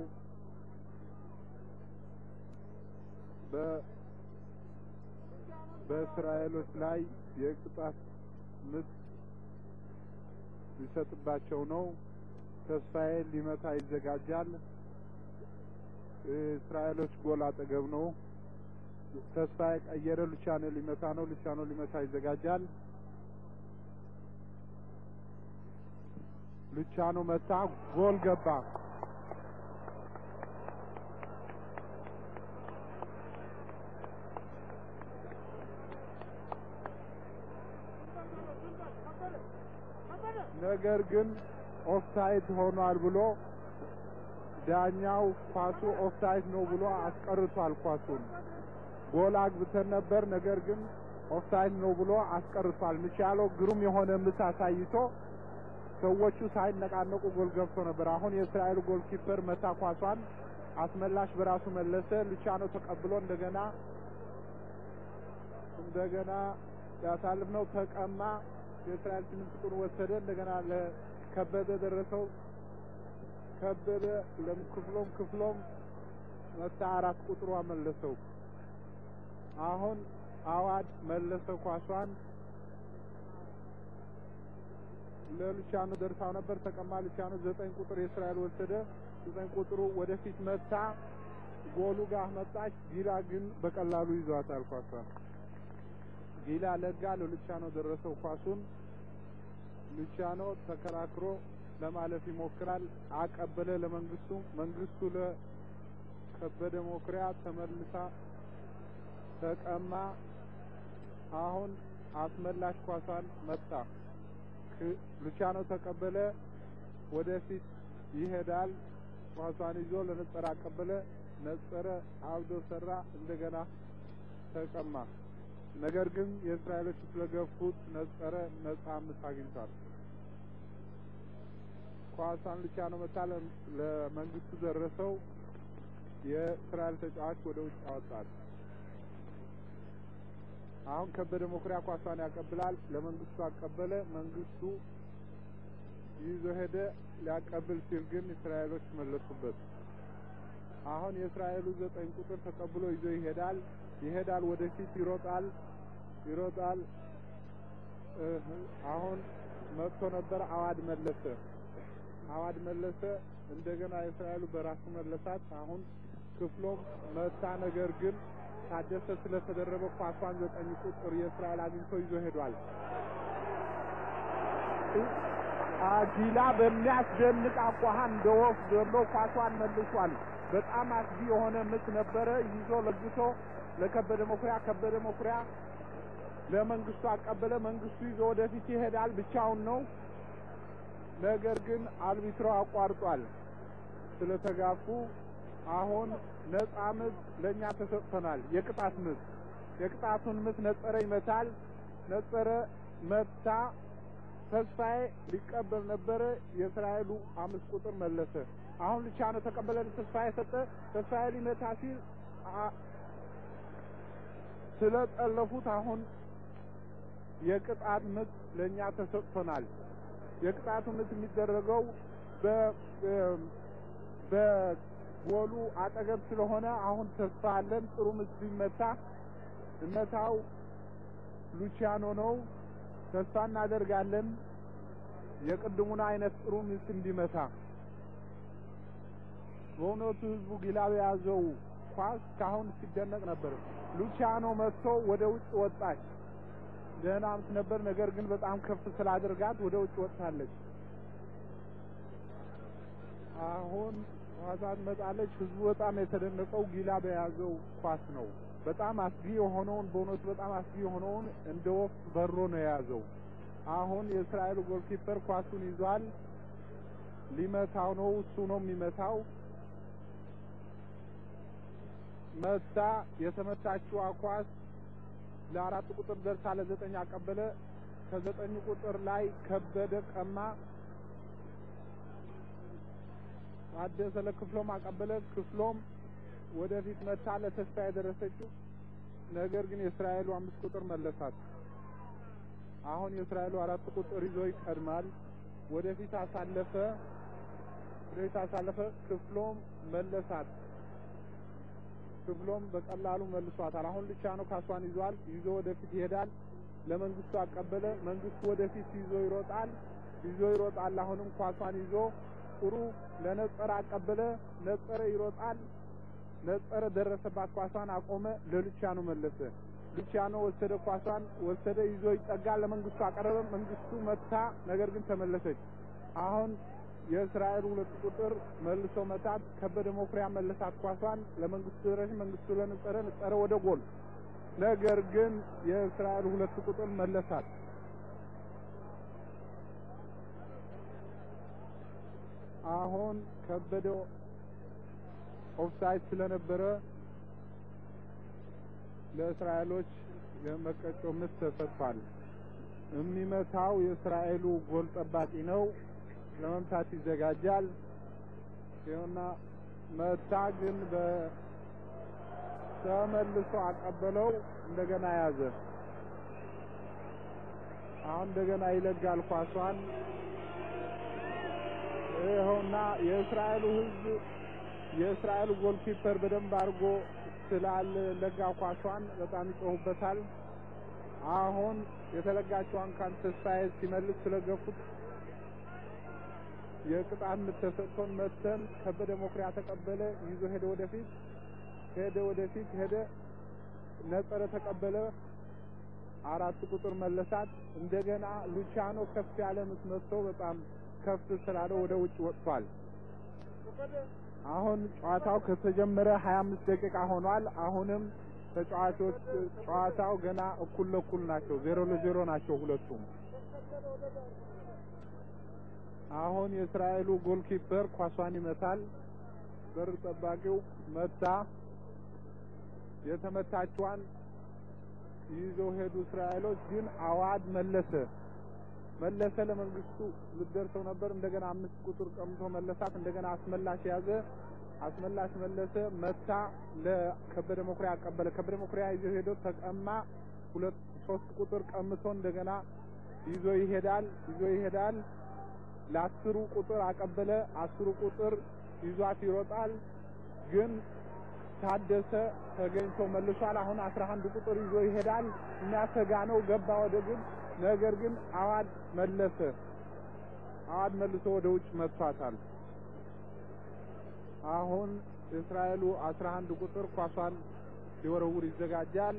በ በእስራኤሎች ላይ የቅጣት ምት ሊሰጥባቸው ነው። ተስፋዬ ሊመታ ይዘጋጃል። እስራኤሎች ጎል አጠገብ ነው። ተስፋዬ ቀየረ። ሉቻኖ ሊመታ ነው። ሉቻኖ ሊመታ ይዘጋጃል። ሉቻኖ መታ፣ ጎል ገባ። ነገር ግን ኦፍሳይድ ሆኗል ብሎ ዳኛው ኳሱ ኦፍሳይድ ነው ብሎ አስቀርቷል። ኳሱን ጎል አግብተን ነበር፣ ነገር ግን ኦፍሳይድ ነው ብሎ አስቀርቷል። ምቻሎ ግሩም የሆነ ምት አሳይቶ ሰዎቹ ሳይነቃነቁ ጎል ገብቶ ነበር። አሁን የእስራኤል ጎል ኪፐር መታ ኳሷን፣ አስመላሽ በራሱ መለሰ። ሉቻኖ ተቀብሎ እንደገና እንደገና ያሳልፍነው ተቀማ። የእስራኤል ስምንት ቁጥር ወሰደ። እንደገና ለከበደ ደረሰው። ከበደ ለክፍሎም ክፍሎም መታ አራት ቁጥሯ መለሰው። አሁን አዋድ መለሰው ኳሷን ለሉቻኖ ደርሳው ነበር። ተቀማ። ሉቻኖ ዘጠኝ ቁጥር የእስራኤል ወሰደ። ዘጠኝ ቁጥሩ ወደፊት መታ፣ ጎሉ ጋር መጣች። ጊላ ግን በቀላሉ ይዟታል ኳሷን። ጊላ ለጋ ለሉቻኖ ደረሰው ኳሱን። ሉቻኖ ተከራክሮ ለማለፍ ይሞክራል። አቀበለ ለመንግስቱ። መንግስቱ ለከበደ ሞክሪያ ተመልሳ ተቀማ። አሁን አስመላሽ ኳሷን መታ። ሉቻኖ ተቀበለ፣ ወደፊት ይሄዳል። ኳሷን ይዞ ለነጸረ አቀበለ። ነጸረ አብዶ ሰራ፣ እንደገና ተቀማ። ነገር ግን የእስራኤሎች ስለገፉት ነጸረ ነጻ ምት አግኝቷል። ኳሷን ሉቻኖ መታ፣ ለመንግስቱ ደረሰው። የእስራኤል ተጫዋች ወደ ውጭ አወጣል። አሁን ከበደ መኩሪያ ኳሷን ያቀብላል። ለመንግስቱ አቀበለ። መንግስቱ ይዞ ሄደ። ሊያቀብል ሲል ግን እስራኤሎች መለሱበት። አሁን የእስራኤሉ ዘጠኝ ቁጥር ተቀብሎ ይዞ ይሄዳል። ይሄዳል፣ ወደፊት ይሮጣል፣ ይሮጣል። አሁን መጥቶ ነበር። አዋድ መለሰ አዋድ መለሰ እንደገና የእስራኤሉ በራሱ መለሳት። አሁን ክፍሎም መታ። ነገር ግን ታደሰ ስለተደረበ ኳሷን ዘጠኝ ቁጥር የእስራኤል አግኝቶ ይዞ ሄዷል። ጊላ በሚያስደንቅ አኳኋን እንደ ወፍ ዘሎ ኳሷን መልሷል። በጣም አስጊ የሆነ ምት ነበረ። ይዞ ለግቶ ለከበደ መኩሪያ፣ ከበደ መኩሪያ ለመንግስቱ አቀበለ። መንግስቱ ይዞ ወደፊት ይሄዳል። ብቻውን ነው። ነገር ግን አልቢትሮ አቋርጧል። ስለተጋፉ አሁን ነጻ ምት ለእኛ ተሰጥቶናል። የቅጣት ምት የቅጣቱን ምት ነጸረ ይመታል። ነጸረ መታ። ተስፋዬ ሊቀበል ነበረ። የእስራኤሉ አምስት ቁጥር መለሰ። አሁን ልቻኖ ተቀበለ። ተስፋዬ ሰጠ። ተስፋዬ ሊመታ ሲል ስለጠለፉት አሁን የቅጣት ምት ለእኛ ተሰጥቶናል። የቅጣቱ ምት የሚደረገው በጎሉ አጠገብ ስለሆነ አሁን ተስፋ አለን። ጥሩ ምት ቢመታ እመታው ሉቺያኖ ነው። ተስፋ እናደርጋለን የቅድሙን አይነት ጥሩ ምት እንዲመታ። በእውነቱ ህዝቡ ጊላ የያዘው ኳስ ካሁን ሲደነቅ ነበር። ሉቺያኖ መጥቶ ወደ ውጭ ወጣች። ደህና ምት ነበር። ነገር ግን በጣም ከፍ ስላደርጋት ወደ ውጭ ወጥታለች። አሁን ኳሷ ትመጣለች። ህዝቡ በጣም የተደነቀው ጊላ በያዘው ኳስ ነው። በጣም አስጊ የሆነውን በእውነቱ በጣም አስጊ የሆነውን እንደ ወፍ በሮ ነው የያዘው። አሁን የእስራኤሉ ጎልኪፐር ኳሱን ይዟል። ሊመታው ነው። እሱ ነው የሚመታው። መታ። የተመታችዋ ኳስ ለአራት ቁጥር ደርሳ ለዘጠኝ አቀበለ። ከዘጠኝ ቁጥር ላይ ከበደ ቀማ። ታደሰ ለክፍሎም አቀበለ። ክፍሎም ወደፊት መታ ለተስፋ የደረሰችው ነገር ግን የእስራኤሉ አምስት ቁጥር መለሳት። አሁን የእስራኤሉ አራት ቁጥር ይዞ ይቀድማል። ወደፊት አሳለፈ። ወደፊት አሳለፈ። ክፍሎም መለሳት። ክፍሎም በቀላሉ መልሷታል። አሁን ልቻኖ ካሷን ይዟል። ይዞ ወደፊት ይሄዳል። ለመንግስቱ አቀበለ። መንግስቱ ወደፊት ይዞ ይሮጣል። ይዞ ይሮጣል። አሁንም ኳሷን ይዞ ጥሩ ለነጸረ አቀበለ። ነጸረ ይሮጣል። ነጸረ ደረሰባት። ኳሷን አቆመ። ለሉቻኖ መለሰ። ሉቻኖ ወሰደ። ኳሷን ወሰደ። ይዞ ይጠጋል። ለመንግስቱ አቀረበ። መንግስቱ መታ። ነገር ግን ተመለሰች። አሁን የእስራኤል ሁለት ቁጥር መልሶ መታት። ከበደ መኩሪያ መለሳት። ኳሷን ለመንግስቱ ደረሰ። መንግስቱ ለነጸረ፣ ነጸረ ወደ ጎል። ነገር ግን የእስራኤል ሁለት ቁጥር መለሳት። አሁን ከበደ ኦፍሳይድ ስለነበረ ለእስራኤሎች የመቀጮ ምት ተሰጥቷል። የሚመታው የእስራኤሉ ጎል ጠባቂ ነው። ለመምታት ይዘጋጃል። ይኸውና መታ፣ ግን በተመልሶ አቀበለው። እንደገና ያዘ። አሁን እንደገና ይለጋል ኳሷን። ይኸውና የእስራኤሉ ሕዝብ የእስራኤሉ ጎልኪፐር በደንብ አድርጎ ስላለጋ ኳሷን በጣም ይጮሁበታል። አሁን የተለጋቸዋን ካን ተስፋዬ ሲመልስ ስለገፉት የቅጣት ምት ተሰጥቶን መተን ከበደ መኩሪያ ተቀበለ። ይዞ ሄደ ወደፊት ሄደ ወደፊት ሄደ። ነጸረ ተቀበለ። አራት ቁጥር መለሳት። እንደገና ሉቻኖ ከፍ ያለ ምት መጥቶ በጣም ከፍ ስላለ ወደ ውጭ ወጥቷል። አሁን ጨዋታው ከተጀመረ 25 ደቂቃ ሆኗል። አሁንም ተጫዋቾች ጨዋታው ገና እኩል ለእኩል ናቸው። ዜሮ ለዜሮ ናቸው ሁለቱም። አሁን የእስራኤሉ ጎልኪፐር ኳሷን ይመታል። በር ጠባቂው መታ። የተመታችዋን ይዘው ሄዱ እስራኤሎች። ግን አዋድ መለሰ መለሰ ለመንግስቱ ልደርሰው ነበር። እንደገና አምስት ቁጥር ቀምቶ መለሳት። እንደገና አስመላሽ ያዘ። አስመላሽ መለሰ መታ። ለከበደ መኩሪያ አቀበለ። ከበደ መኩሪያ ይዞ ሄዶ ተቀማ። ሁለት ሶስት ቁጥር ቀምቶ እንደገና ይዞ ይሄዳል ይዞ ይሄዳል። ለአስሩ ቁጥር አቀበለ። አስሩ ቁጥር ይዟት ይሮጣል። ግን ታደሰ ተገኝቶ መልሷል። አሁን አስራ አንድ ቁጥር ይዞ ይሄዳል። የሚያሰጋ ነው። ገባ ወደ ግብ ነገር ግን አዋድ መለሰ። አዋድ መልሶ ወደ ውጭ መጥቷታል። አሁን እስራኤሉ አስራ አንድ ቁጥር ኳሷን ሊወረውር ይዘጋጃል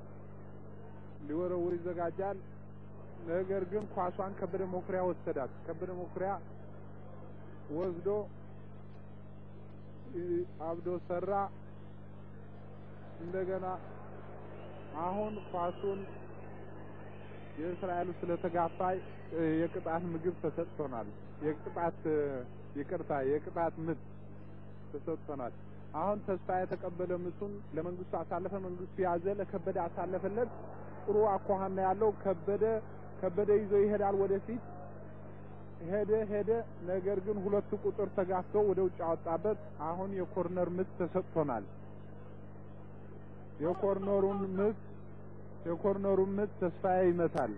ሊወረውር ይዘጋጃል። ነገር ግን ኳሷን ከበደ መኩሪያ ወሰዳት። ከበደ መኩሪያ ወስዶ አብዶ ሰራ። እንደገና አሁን ኳሱን የእስራኤሉ ስለተጋፋ የቅጣት ምግብ ተሰጥቶናል። የቅጣት ይቅርታ፣ የቅጣት ምት ተሰጥቶናል። አሁን ተስፋ የተቀበለ ምቱን ለመንግስቱ አሳለፈ። መንግስቱ ያዘ፣ ለከበደ አሳለፈለት። ጥሩ አኳኋን ነው ያለው። ከበደ ከበደ ይዞ ይሄዳል ወደፊት ሄደ ሄደ። ነገር ግን ሁለቱ ቁጥር ተጋፍቶ ወደ ውጭ አወጣበት። አሁን የኮርነር ምት ተሰጥቶናል። የኮርነሩን ምት የኮርነሩን ምት ተስፋዬ ይመታል።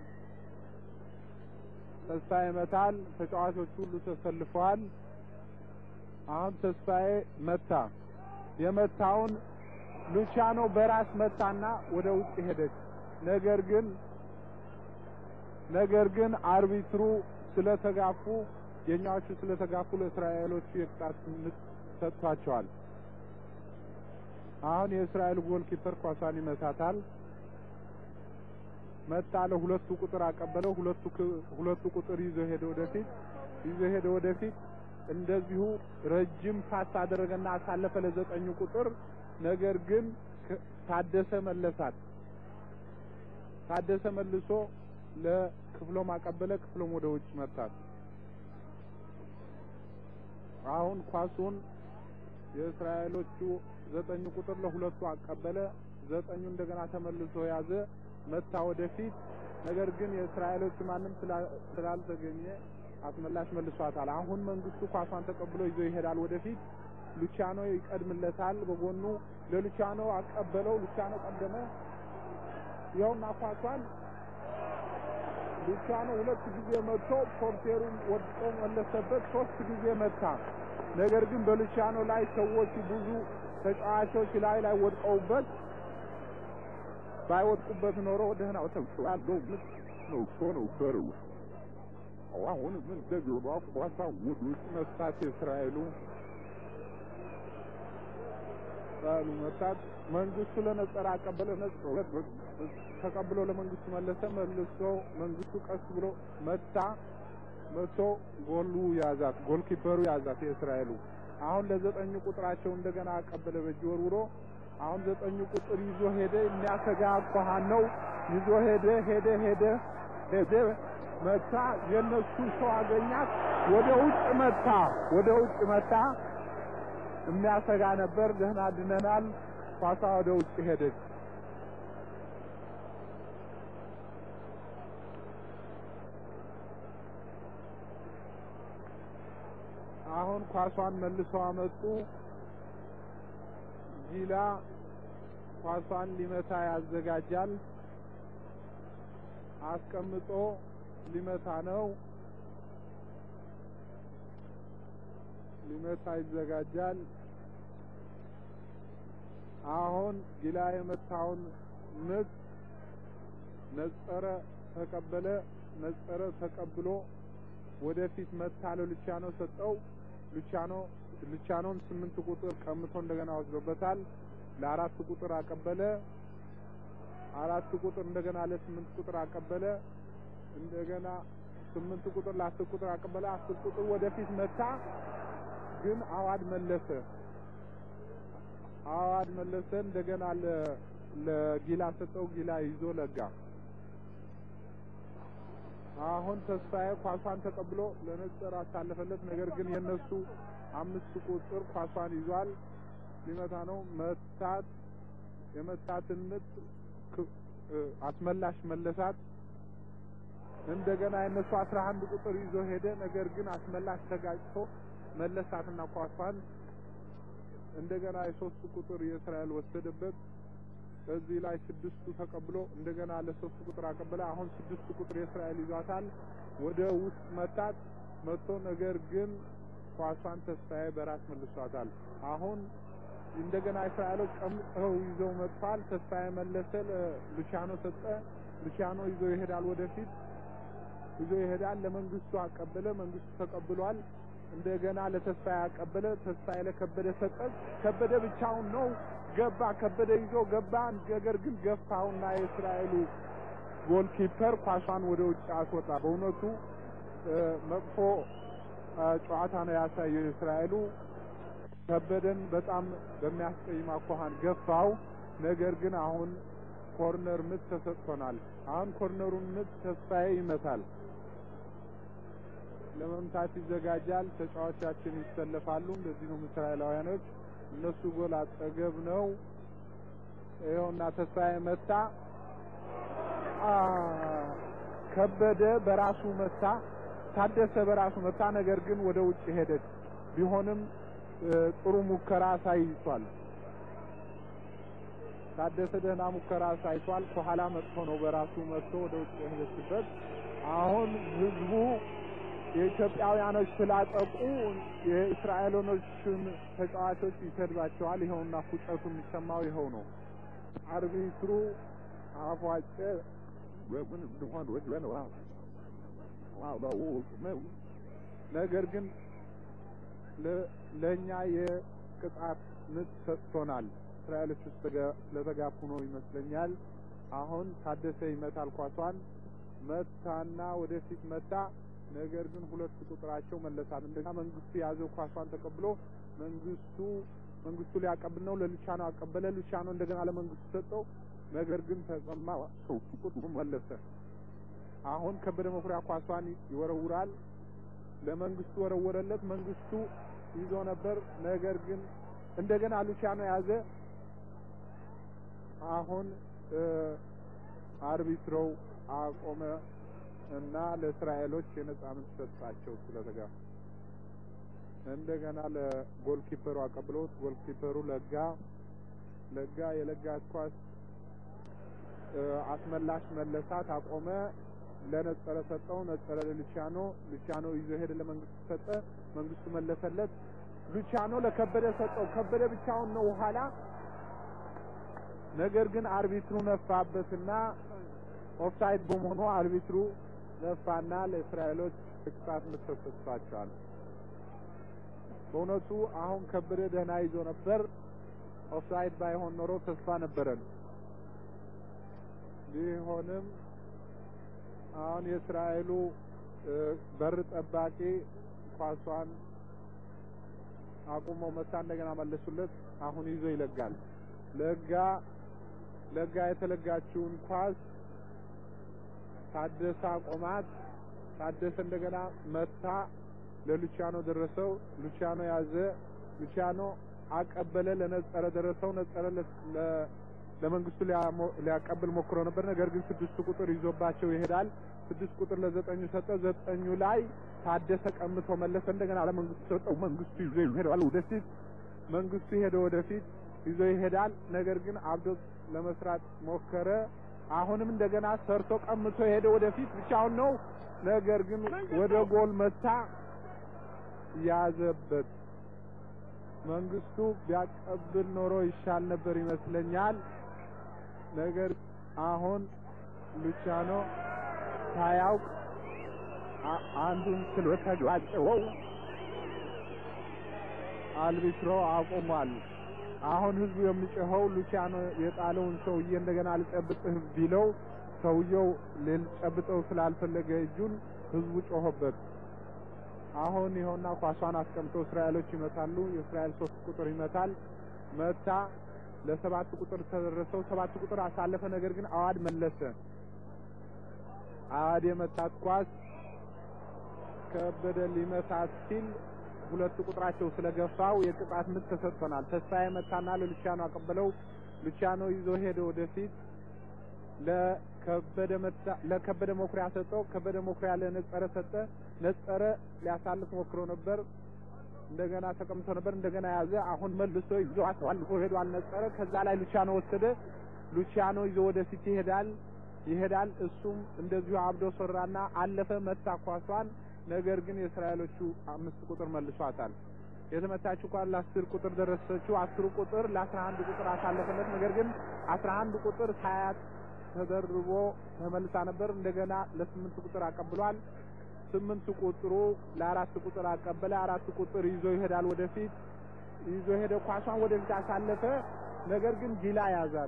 ተስፋዬ ይመታል። ተጫዋቾች ሁሉ ተሰልፈዋል። አሁን ተስፋዬ መታ። የመታውን ሉቺያኖ በራስ መታና ወደ ውጭ ሄደች። ነገር ግን ነገር ግን አርቢትሩ ስለተጋፉ የኛዎቹ ስለተጋፉ ለእስራኤሎቹ የቅጣት ምት ሰጥቷቸዋል። አሁን የእስራኤል ጎል ኪፐር ኳሷን ይመታታል። መጣ ለሁለቱ ቁጥር አቀበለው። ሁለቱ ሁለቱ ቁጥር ይዞ ሄደ ወደፊት ይዞ ሄደ ወደፊት እንደዚሁ ረጅም ፓስ አደረገና አሳለፈ ለዘጠኙ ቁጥር። ነገር ግን ታደሰ መለሳት። ታደሰ መልሶ ለክፍሎም አቀበለ። ክፍሎም ወደ ውጭ መታት። አሁን ኳሱን የእስራኤሎቹ ዘጠኙ ቁጥር ለሁለቱ አቀበለ። ዘጠኙ እንደገና ተመልሶ ያዘ፣ መታ ወደፊት። ነገር ግን የእስራኤሎቹ ማንም ስላልተገኘ አስመላሽ መልሷታል። አሁን መንግስቱ ኳሷን ተቀብሎ ይዞ ይሄዳል ወደፊት። ሉቺያኖ ይቀድምለታል። በጎኑ ለሉቺያኖ አቀበለው። ሉቺያኖ ቀደመ። ይኸውና ኳሷን ሉቺያኖ ሁለት ጊዜ መጥቶ ፖርቴሩን ወድቆ መለሰበት። ሶስት ጊዜ መታ። ነገር ግን በሉቺያኖ ላይ ሰዎች ብዙ ተጫዋቾች ላይ ላይ ወድቀውበት ባይወድቁበት ኖሮ ደህናው ተብሏል ነው ነው ከሩ አሁን ምን ደግባ ኳሳ ውድ ውስጥ መስታት የእስራኤሉ እስራኤሉ መታት። መንግስቱ ለነጸረ አቀበለ። ነጸረ ተቀብሎ ለመንግስቱ መለሰ። መልሶ መንግስቱ ቀስ ብሎ መታ። መቶ ጎሉ ያዛት፣ ጎል ኪፐሩ ያዛት የእስራኤሉ። አሁን ለዘጠኙ ቁጥራቸው እንደገና አቀበለ በእጅ ወርውሮ። አሁን ዘጠኙ ቁጥር ይዞ ሄደ። የሚያሰጋ አኳኋን ነው። ይዞ ሄደ ሄደ ሄደ ሄደ መታ። የነሱ ሰው አገኛት። ወደ ውጭ መታ፣ ወደ ውጭ መታ። የሚያሰጋ ነበር። ደህና ድነናል። ኳሷ ወደ ውጭ ሄደች። አሁን ኳሷን መልሰው አመጡ። ጊላ ኳሷን ሊመታ ያዘጋጃል። አስቀምጦ ሊመታ ነው። ሊመታ ይዘጋጃል። አሁን ጊላ የመታውን ምት ነጸረ ተቀበለ። ነጸረ ተቀብሎ ወደፊት መታ ለሉቺያኖ ሰጠው። ሉቺያኖ ሉቺያኖን ስምንት ቁጥር ቀምቶ እንደገና ወስዶበታል። ለአራት ቁጥር አቀበለ። አራት ቁጥር እንደገና ለስምንት ቁጥር አቀበለ። እንደገና ስምንት ቁጥር ለአስር ቁጥር አቀበለ። አስር ቁጥር ወደፊት መታ፣ ግን አዋድ መለሰ። አዋድ መለሰ። እንደገና ለጊላ ሰጠው። ጊላ ይዞ ለጋ። አሁን ተስፋዬ ኳሷን ተቀብሎ ለነጸር አሳለፈለት። ነገር ግን የነሱ አምስት ቁጥር ኳሷን ይዟል። ሊመታ ነው። መታት። የመታትን ምት አስመላሽ መለሳት። እንደገና የነሱ አስራ አንድ ቁጥር ይዞ ሄደ። ነገር ግን አስመላሽ ተጋጭቶ መለሳትና ኳሷን እንደገና የሶስት ቁጥር የእስራኤል ወሰደበት። በዚህ ላይ ስድስቱ ተቀብሎ እንደገና ለሶስት ቁጥር አቀበለ። አሁን ስድስቱ ቁጥር የእስራኤል ይዟታል። ወደ ውስጥ መታት መጥቶ ነገር ግን ኳሷን ተስፋዬ በራስ መልሷታል። አሁን እንደገና እስራኤሎች ቀምጠው ይዘው መጥቷል። ተስፋዬ መለሰ፣ ሉቺያኖ ሰጠ። ሉቺያኖ ይዞ ይሄዳል ወደፊት ይዞ ይሄዳል። ለመንግስቱ አቀበለ። መንግስቱ ተቀብሏል። እንደገና ለተስፋዬ አቀበለ። ተስፋዬ ለከበደ ሰጠ። ከበደ ብቻውን ነው ገባ። ከበደ ይዞ ገባ። ነገር ግን ገፋውና የእስራኤሉ ጎልኪፐር ኳሷን ወደ ውጭ አስወጣ። በእውነቱ መጥፎ ጨዋታ ነው ያሳየው የእስራኤሉ ከበደን በጣም በሚያስቀይም አኳኋን ገፋው። ነገር ግን አሁን ኮርነር ምት ተሰጥቶናል። አሁን ኮርነሩን ምት ተስፋዬ ይመታል። ለመምታት ይዘጋጃል። ተጫዋቻችን ይሰለፋሉ። እንደዚህ ነው እስራኤላውያኖች። እነሱ ጎል አጠገብ ነው። ይኸውና ተስፋዬ መታ። ከበደ በራሱ መታ። ታደሰ በራሱ መታ። ነገር ግን ወደ ውጭ ሄደች። ቢሆንም ጥሩ ሙከራ አሳይቷል። ታደሰ ደህና ሙከራ አሳይቷል። ከኋላ መጥቶ ነው በራሱ መጥቶ ወደ ውጭ የሄደችበት። አሁን ህዝቡ የኢትዮጵያውያኖች ስላጠቁ የእስራኤሎኖችን ተጫዋቾች ይሰድባቸዋል። ይኸውና ፉጨቱ የሚሰማው ይኸው ነው። አርቢትሩ አፏጨ። ነገር ግን ለእኛ የቅጣት ምት ሰጥቶናል። እስራኤሎች ውስጥ ስለተጋፉ ነው ይመስለኛል። አሁን ታደሰ ይመታል ኳሷን መታና ወደፊት መታ። ነገር ግን ሁለት ቁጥራቸው መለሳት። እንደገና መንግስቱ የያዘው ኳሷን ተቀብሎ መንግስቱ መንግስቱ ሊያቀብል ነው። ለሉቻኖ አቀበለ። ሉቻኖ እንደገና ለመንግስቱ ሰጠው። ነገር ግን ተቀማ። ቁጥሩ መለሰ። አሁን ከበደ መኩሪያ ኳሷን ይወረውራል። ለመንግስቱ ወረወረለት። መንግስቱ ይዞ ነበር። ነገር ግን እንደገና ሉቻኖ ያዘ። አሁን አርቢትሮው አቆመ እና ለእስራኤሎች የነጻ ምት ሰጣቸው ስለተጋፉ። እንደገና ለጎልኪፐሩ አቀብሎት ጎልኪፐሩ ለጋ ለጋ የለጋት ኳስ አስመላሽ መለሳት፣ አቆመ። ለነጸረ ሰጠው። ነጸረ ለሉቻኖ ሉቻኖ ይዞ ሄደ። ለመንግስቱ ሰጠ። መንግስቱ መለሰለት። ሉቻኖ ለከበደ ሰጠው። ከበደ ብቻውን ነው ኋላ። ነገር ግን አርቢትሩ ነፋበትና ኦፍሳይድ በመሆኑ አርቢትሩ ነፋና ለእስራኤሎች ቅጣት ምት ተሰጥቷቸዋል። በእውነቱ አሁን ከበደ ደህና ይዞ ነበር። ኦፍሳይድ ባይሆን ኖሮ ተስፋ ነበረን። ቢሆንም አሁን የእስራኤሉ በር ጠባቂ ኳሷን አቁሞ መታ። እንደገና መለሱለት። አሁን ይዞ ይለጋል። ለጋ ለጋ የተለጋችውን ኳስ ታደሰ አቆማት። ታደሰ እንደገና መታ። ለሉቻኖ ደረሰው። ሉቻኖ ያዘ። ሉቻኖ አቀበለ። ለነጸረ ደረሰው። ነጸረ ለመንግስቱ ሊያቀብል ሞክሮ ነበር። ነገር ግን ስድስቱ ቁጥር ይዞባቸው ይሄዳል። ስድስት ቁጥር ለዘጠኙ ሰጠ። ዘጠኙ ላይ ታደሰ ቀምቶ መለሰ። እንደገና ለመንግስቱ ሰጠው። መንግስቱ ይዞ ይሄዳል ወደፊት። መንግስቱ ሄደ ወደፊት ይዞ ይሄዳል። ነገር ግን አብዶ ለመስራት ሞከረ። አሁንም እንደገና ሰርቶ ቀምቶ ሄደ ወደፊት። ብቻውን ነው። ነገር ግን ወደ ጎል መታ። ያዘበት። መንግስቱ ቢያቀብል ኖሮ ይሻል ነበር ይመስለኛል። ነገር አሁን ሉቻኖ ሳያውቅ አንዱን ስለተጋጨው አልቢትሮ አቁሟል። አሁን ህዝቡ የሚጮኸው ሉቻኖ የጣለውን ሰውዬ እንደገና ልጨብጥህ ቢለው ሰውየው ሊጨብጠው ስላልፈለገ እጁን ህዝቡ ጮኸበት። አሁን ይኸውና ኳሷን አስቀምጠው እስራኤሎች ይመታሉ። የእስራኤል ሶስት ቁጥር ይመታል። መታ ለሰባት ቁጥር ተደረሰው። ሰባት ቁጥር አሳለፈ። ነገር ግን አዋድ መለሰ። አዋድ የመታት ኳስ ከበደ ሊመታት ሲል ሁለቱ ቁጥራቸው ስለገፋው የቅጣት ምት ተሰጥቶናል። ተስፋዬ መታና ለሉቻኖ አቀበለው። ሉቻኖ ይዞ ሄደ ወደፊት ለከበደ መታ ለከበደ መኩሪያ ሰጠው። ከበደ መኩሪያ ለነጸረ ሰጠ። ነጸረ ሊያሳልፍ ሞክሮ ነበር። እንደገና ተቀምጦ ነበር። እንደገና ያዘ። አሁን መልሶ ይዞ አሳልፎ ሄዷል ነጸረ። ከዛ ላይ ሉቻኖ ወሰደ። ሉቻኖ ይዞ ወደፊት ይሄዳል ይሄዳል። እሱም እንደዚሁ አብዶ ሰራና አለፈ። መታ ኳሷን። ነገር ግን የእስራኤሎቹ አምስት ቁጥር መልሷታል። የተመታችው ኳስ ለአስር ቁጥር ደረሰችው። አስሩ ቁጥር ለአስራ አንድ ቁጥር አሳለፈለት። ነገር ግን አስራ አንድ ቁጥር ሳያት ተደርቦ ተመልሳ ነበር። እንደገና ለስምንት ቁጥር አቀብሏል። ስምንት ቁጥሩ ለአራት ቁጥር አቀበለ። አራት ቁጥር ይዞ ይሄዳል ወደፊት ይዞ ሄደ። ኳሷን ወደፊት አሳለፈ። ነገር ግን ጊላ ያዛት።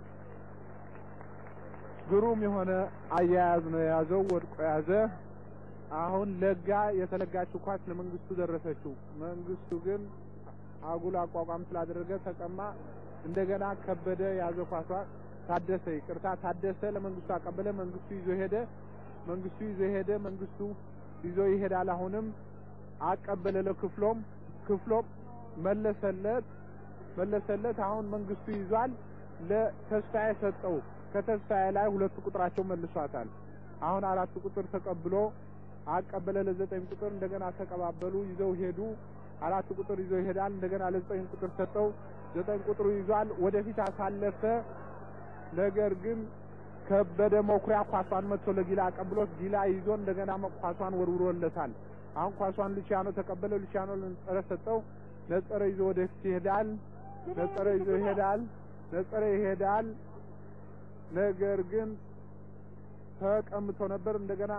ግሩም የሆነ አያያዝ ነው የያዘው። ወድቆ ያዘ። አሁን ለጋ የተለጋችው ኳስ ለመንግስቱ ደረሰችው። መንግስቱ ግን አጉል አቋቋም ስላደረገ ተቀማ። እንደገና ከበደ ያዘ ኳሷ። ታደሰ ይቅርታ፣ ታደሰ ለመንግስቱ አቀበለ። መንግስቱ ይዞ ሄደ። መንግስቱ ይዞ ሄደ። መንግስቱ ይዞ ይሄዳል። አሁንም አቀበለ ለክፍሎም፣ ክፍሎም መለሰለት መለሰለት። አሁን መንግስቱ ይዟል። ለተስፋዬ ሰጠው። ከተስፋዬ ላይ ሁለቱ ቁጥራቸው መልሷታል። አሁን አራት ቁጥር ተቀብሎ አቀበለ ለዘጠኝ ቁጥር። እንደገና ተቀባበሉ፣ ይዘው ሄዱ። አራት ቁጥር ይዘው ይሄዳል። እንደገና ለዘጠኝ ቁጥር ሰጠው። ዘጠኝ ቁጥሩ ይዟል። ወደፊት አሳለፈ። ነገር ግን ከበደ መኩሪያ ኳሷን መጥቶ ለጊላ አቀብሎት ጊላ ይዞ እንደገና ኳሷን ወርውሮለታል። አሁን ኳሷን ሉቺያኖ ተቀበለ። ሉቺያኖ ለነጸረ ሰጠው። ነጸረ ይዞ ወደፊት ይሄዳል። ነጸረ ይዞ ይሄዳል። ነጸረ ይሄዳል። ነገር ግን ተቀምቶ ነበር። እንደገና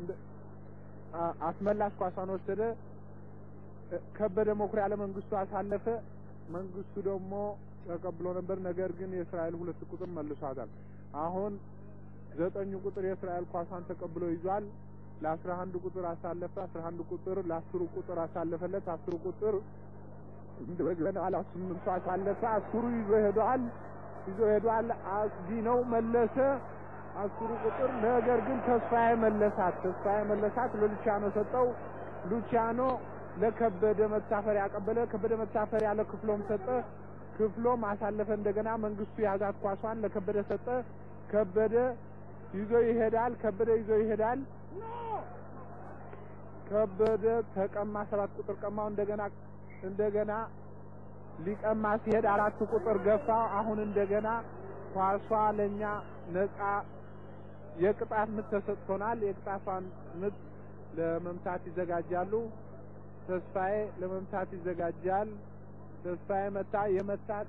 አስመላሽ ኳሷን ወሰደ። ከበደ መኩሪያ ለመንግስቱ አሳለፈ። መንግስቱ ደግሞ ተቀብሎ ነበር። ነገር ግን የእስራኤል ሁለት ቁጥር መልሷታል። አሁን ዘጠኙ ቁጥር የእስራኤል ኳሷን ተቀብሎ ይዟል። ለአስራ አንድ ቁጥር አሳለፈ። አስራ አንድ ቁጥር ለአስሩ ቁጥር አሳለፈለት። አስሩ ቁጥር እንደገና ለስምንቱ አሳለፈ። አስሩ ይዞ ሄዷል። ይዞ ሄዷል። አስጊ ነው መለሰ። አስሩ ቁጥር ነገር ግን ተስፋዬ መለሳት። ተስፋዬ መለሳት። ለሉቺያኖ ሰጠው። ሉቺያኖ ለከበደ መታፈሪያ አቀበለ። ከበደ መታፈሪያ ለክፍሎም ሰጠ። ክፍሎም አሳለፈ። እንደገና መንግስቱ ያዛት ኳሷን ለከበደ ሰጠ። ከበደ ይዞ ይሄዳል። ከበደ ይዞ ይሄዳል። ከበደ ተቀማ። ሰባት ቁጥር ቀማው። እንደገና እንደገና ሊቀማ ሲሄድ አራት ቁጥር ገፋ። አሁን እንደገና ኳሷ ለኛ ነፃ የቅጣት ምት ተሰጥቶናል። የቅጣቷን ምት ለመምታት ይዘጋጃሉ። ተስፋዬ ለመምታት ይዘጋጃል። ተስፋዬ መታ። የመታት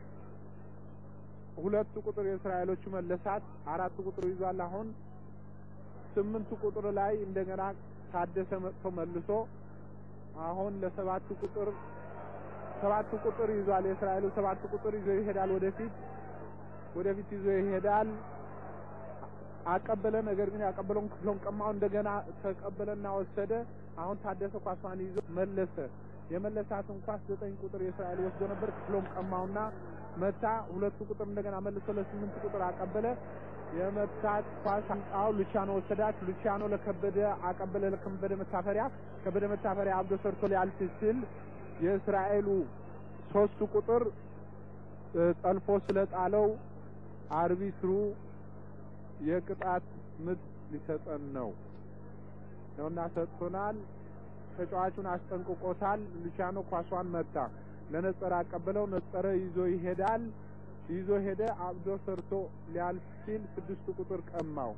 ሁለቱ ቁጥር የእስራኤሎቹ መለሳት። አራት ቁጥር ይዟል። አሁን ስምንቱ ቁጥር ላይ እንደገና ታደሰ መጥቶ መልሶ አሁን ለሰባቱ ቁጥር ሰባቱ ቁጥር ይዟል። የእስራኤሉ ሰባቱ ቁጥር ይዞ ይሄዳል። ወደፊት ወደፊት ይዞ ይሄዳል። አቀበለ። ነገር ግን ያቀበለውን ክፍሎን ቀማው። እንደገና ተቀበለና ወሰደ። አሁን ታደሰ ኳሷን ይዞ መለሰ። የመለሳትን ኳስ ዘጠኝ ቁጥር የእስራኤል ወስዶ ነበር። ክፍሎም ቀማውና መታ። ሁለቱ ቁጥር እንደገና መልሶ ለስምንት ቁጥር አቀበለ። የመታት ኳስ አምጣው ሉቺያኖ ወሰዳት። ሉቺያኖ ለከበደ አቀበለ። ለከበደ መታፈሪያ ከበደ መታፈሪያ አብዶ ሰርቶ ሊያልፍ ሲል የእስራኤሉ ሶስቱ ቁጥር ጠልፎ ስለጣለው አርቢትሩ የቅጣት ምት ሊሰጠን ነው ነውና ሰጥቶናል። ተጫዋቹን አስጠንቅቆታል። ሉቺያኖ ኳሷን መታ። ለነጸረ አቀበለው። ነጸረ ይዞ ይሄዳል። ይዞ ሄደ። አብዶ ሰርቶ ሊያልፍ ሲል ስድስቱ ቁጥር ቀማው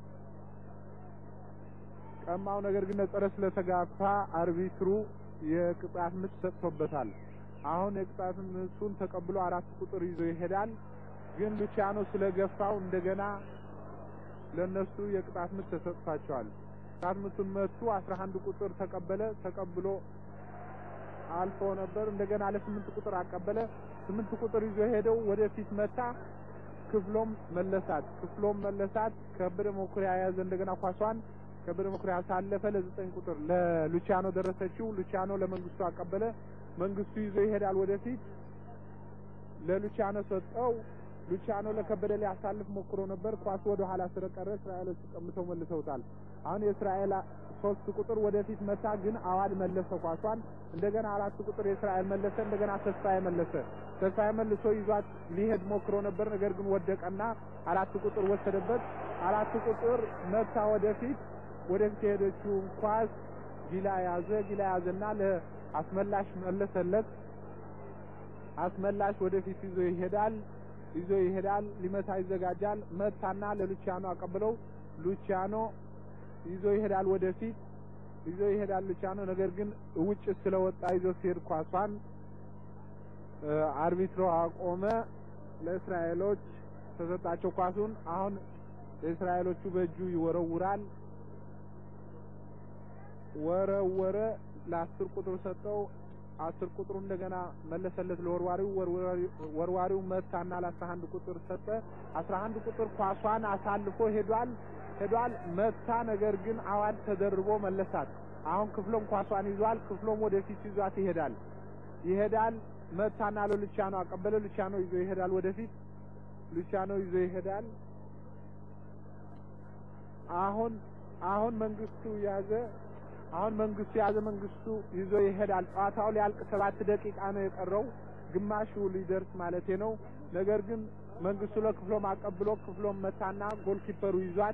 ቀማው። ነገር ግን ነጸረ ስለተጋፋ አርቢትሩ የቅጣት ምት ሰጥቶበታል። አሁን የቅጣት ምቱን ተቀብሎ አራት ቁጥር ይዞ ይሄዳል። ግን ሉቺያኖ ስለገፋው እንደገና ለነሱ የቅጣት ምት ተሰጥቷቸዋል። ቅጣት ምቱን መቱ። አስራ አንድ ቁጥር ተቀበለ። ተቀብሎ አልፎ ነበር። እንደገና ለስምንት ቁጥር አቀበለ። ስምንት ቁጥር ይዞ ሄደው ወደፊት መታ። ክፍሎም መለሳት። ክፍሎም መለሳት። ከበደ መኩሪያ ያዘ። እንደገና ኳሷን ከበደ መኩሪያ አሳለፈ። ለዘጠኝ ቁጥር ለሉቺያኖ ደረሰችው። ሉቺያኖ ለመንግስቱ አቀበለ። መንግስቱ ይዞ ይሄዳል ወደፊት ለሉቺያኖ ሰጠው። ሉቺያኖ ለከበደ ሊያሳልፍ ሞክሮ ነበር። ኳሱ ወደ ኋላ ስለቀረ እስራኤሎች ቀምተው መልሰውታል። አሁን የእስራኤል ሶስት ቁጥር ወደፊት መታ፣ ግን አዋድ መለሰ ኳሷን። እንደገና አራት ቁጥር የእስራኤል መለሰ። እንደገና ተስፋዬ መለሰ። ተስፋዬ መልሶ ይዟት ሊሄድ ሞክሮ ነበር። ነገር ግን ወደቀና አራት ቁጥር ወሰደበት። አራት ቁጥር መታ ወደፊት ወደፊት የሄደችውን ኳስ ጊላ ያዘ። ጊላ ያዘና ለአስመላሽ መለሰለት። አስመላሽ ወደፊት ይዞ ይሄዳል ይዞ ይሄዳል። ሊመታ ይዘጋጃል። መታና ለሉቺያኖ አቀብለው ሉቺያኖ ይዞ ይሄዳል ወደፊት ይዞ ይሄዳል ሉቺያኖ። ነገር ግን ውጭ ስለወጣ ይዞ ሲሄድ ኳሷን አርቢትሮ አቆመ። ለእስራኤሎች ተሰጣቸው ኳሱን። አሁን የእስራኤሎቹ በእጁ ይወረውራል። ወረወረ። ለአስር ቁጥር ሰጠው። አስር ቁጥሩ እንደገና መለሰለት ለወርዋሪው። ወርዋሪው መታና ለአስራ አንድ ቁጥር ሰጠ። አስራ አንድ ቁጥር ኳሷን አሳልፎ ሄዷል ሄዷል መታ። ነገር ግን አዋድ ተደርቦ መለሳት። አሁን ክፍሎም ኳሷን ይዟል። ክፍሎም ወደፊት ይዟት ይሄዳል ይሄዳል መታና ለሉቻኖ አቀበለ። ሉቻኖ ይዞ ይሄዳል ወደፊት። ሉቻኖ ይዞ ይሄዳል። አሁን አሁን መንግስቱ ያዘ። አሁን መንግስቱ ያዘ። መንግስቱ ይዞ ይሄዳል። ጨዋታው ሊያልቅ ሰባት ደቂቃ ነው የቀረው፣ ግማሹ ሊደርስ ማለቴ ነው። ነገር ግን መንግስቱ ለክፍሎም አቀብሎ ክፍሎም መታና ጎልኪፐሩ ይዟት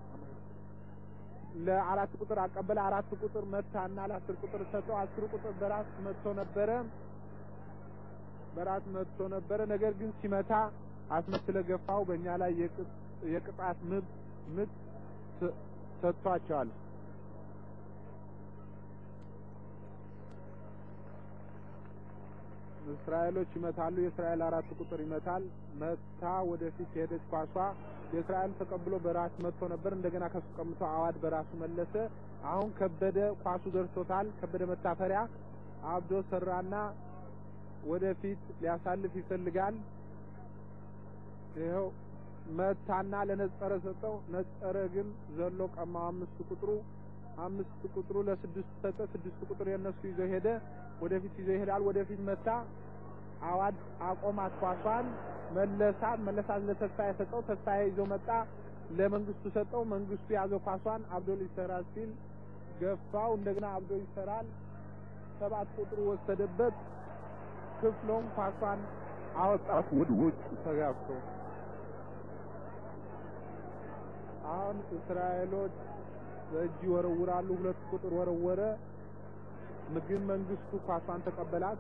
ለአራት ቁጥር አቀበለ። አራት ቁጥር መታና ለአስር ቁጥር ሰጠው። አስር ቁጥር በራስ መጥቶ ነበረ በራስ መጥቶ ነበረ። ነገር ግን ሲመታ አስመስለ ገፋው። በእኛ ላይ የቅጣት ምት ምት ሰጥቷቸዋል። እስራኤሎች ይመታሉ። የእስራኤል አራት ቁጥር ይመታል። መታ ወደፊት ሄደች ኳሷ የእስራኤል ተቀብሎ በራስ መጥቶ ነበር። እንደገና ከሱ ቀምቶ አዋድ በራሱ መለሰ። አሁን ከበደ ኳሱ ደርሶታል። ከበደ መታፈሪያ አብዶ ሰራና ወደፊት ሊያሳልፍ ይፈልጋል። ይኸው መታና ለነጸረ ሰጠው። ነጸረ ግን ዘሎ ቀማው። አምስት ቁጥሩ አምስት ቁጥሩ ለስድስት ሰጠ። ስድስት ቁጥር የነሱ ይዞ ሄደ። ወደፊት ይዞ ይሄዳል። ወደፊት መታ። አዋድ አቆማት ኳሷን መለሳት መለሳት ለተስፋዬ ሰጠው። ተስፋዬ ይዞ መጣ። ለመንግስቱ ሰጠው። መንግስቱ ያዘው ኳሷን። አብዶል ይሰራል ሲል ገፋው። እንደገና አብዶ ይሰራል። ሰባት ቁጥሩ ወሰደበት። ክፍሎም ኳሷን አወጣት ወደ ውጭ ተጋፍቶ። አሁን እስራኤሎች በእጅ ይወረውራሉ። ሁለት ቁጥር ወረወረ። ምግብ መንግስቱ ኳሷን ተቀበላት።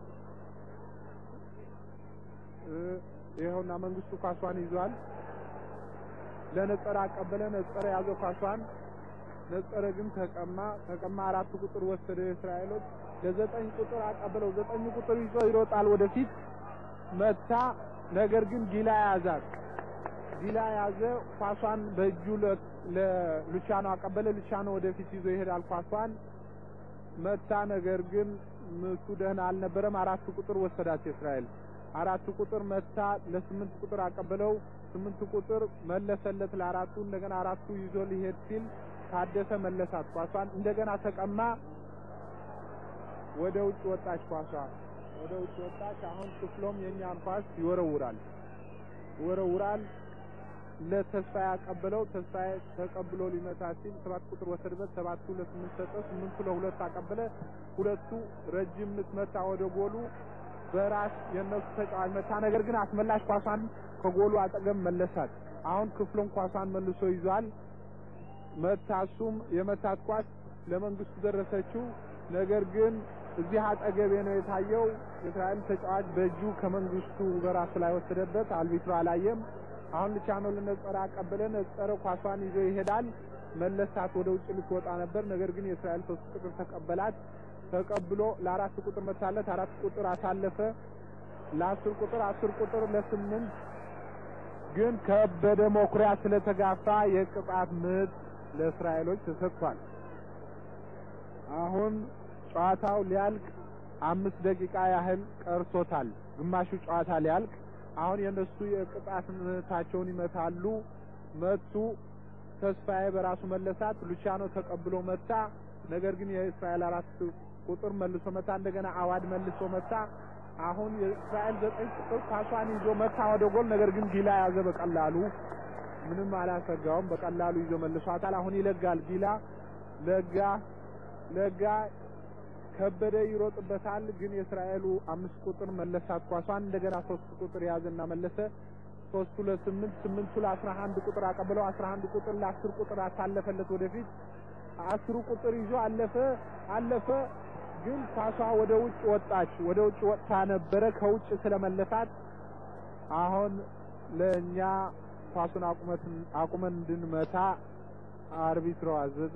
ይኸውና መንግስቱ ኳሷን ይዟል። ለነጸረ አቀበለ። ነጸረ ያዘው ኳሷን። ነጸረ ግን ተቀማ ተቀማ። አራት ቁጥር ወሰደ የእስራኤሎች ለዘጠኝ ቁጥር አቀበለው። ዘጠኝ ቁጥር ይዞ ይሮጣል ወደፊት መታ። ነገር ግን ጊላ ያዛት። ጊላ ያዘ። ኳሷን በእጁ ለሉቻኖ አቀበለ። ሉቻኖ ወደፊት ይዞ ይሄዳል። ኳሷን መታ። ነገር ግን ምቱ ደህና አልነበረም። አራት ቁጥር ወሰዳት የእስራኤል አራት ቁጥር መታ። ለስምንት ቁጥር አቀበለው። ስምንት ቁጥር መለሰለት ለአራቱ። እንደገና አራቱ ይዞ ሊሄድ ሲል ታደሰ መለሳት ኳሷን። እንደገና ተቀማ። ወደ ውጭ ወጣች ኳሷ ወደ ውጭ ወጣች። አሁን ክፍሎም የኛን ኳስ ይወረውራል ይወረውራል። ለተስፋዬ አቀበለው። ተስፋዬ ተቀብሎ ሊመታ ሲል ሰባት ቁጥር ወሰደበት። ሰባቱ ለስምንት ሰጠ። ስምንቱ ለሁለት አቀበለ። ሁለቱ ረጅም ምት መታ ወደ ጎሉ በራስ የነሱ ተጫዋች መታ። ነገር ግን አስመላሽ ኳሷን ከጎሉ አጠገብ መለሳት። አሁን ክፍሎም ኳሷን መልሶ ይዟል። መታ። እሱም የመታት ኳስ ለመንግስቱ ደረሰችው። ነገር ግን እዚህ አጠገቤ ነው የታየው። የእስራኤል ተጫዋች በእጁ ከመንግስቱ በራሱ ላይ ወሰደበት። አልቢትሮ አላየም። አሁን ልቻኖ ለነጸረ አቀበለ። ነጸረ ኳሷን ይዞ ይሄዳል። መለሳት። ወደ ውጭ ልትወጣ ነበር። ነገር ግን የእስራኤል ሶስት ቁጥር ተቀበላት። ተቀብሎ ለአራት ቁጥር መታለት። አራት ቁጥር አሳለፈ ለአስር ቁጥር፣ አስር ቁጥር ለስምንት ግን ከበደ መኩሪያ ስለተጋፋ የቅጣት ምት ለእስራኤሎች ተሰጥቷል። አሁን ጨዋታው ሊያልቅ አምስት ደቂቃ ያህል ቀርቶታል። ግማሹ ጨዋታ ሊያልቅ አሁን የነሱ የቅጣት ምታቸውን ይመታሉ። መቱ። ተስፋዬ በራሱ መለሳት። ሉቻኖ ተቀብሎ መታ። ነገር ግን የእስራኤል አራት ቁጥር መልሶ መታ። እንደገና አዋድ መልሶ መታ። አሁን የእስራኤል ዘጠኝ ቁጥር ኳሷን ይዞ መታ ወደ ጎል። ነገር ግን ጊላ ያዘ በቀላሉ ምንም አላሰጋውም። በቀላሉ ይዞ መልሷታል። አሁን ይለጋል ጊላ ለጋ ለጋ ከበደ ይሮጥበታል። ግን የእስራኤሉ አምስት ቁጥር መለሳት ኳሷን። እንደገና ሶስት ቁጥር ያዘና መለሰ። ሶስቱ ለስምንት ስምንቱ ለአስራ አንድ ቁጥር አቀበለው። አስራ አንድ ቁጥር ለአስር ቁጥር አሳለፈለት ወደፊት አስሩ ቁጥር ይዞ አለፈ አለፈ። ግን ኳሷ ወደ ውጭ ወጣች። ወደ ውጭ ወጥታ ነበረ ከውጭ ስለመለሳት አሁን ለእኛ ኳሱን አቁመትን አቁመን እንድንመታ አርቢትሮ አዘዘ።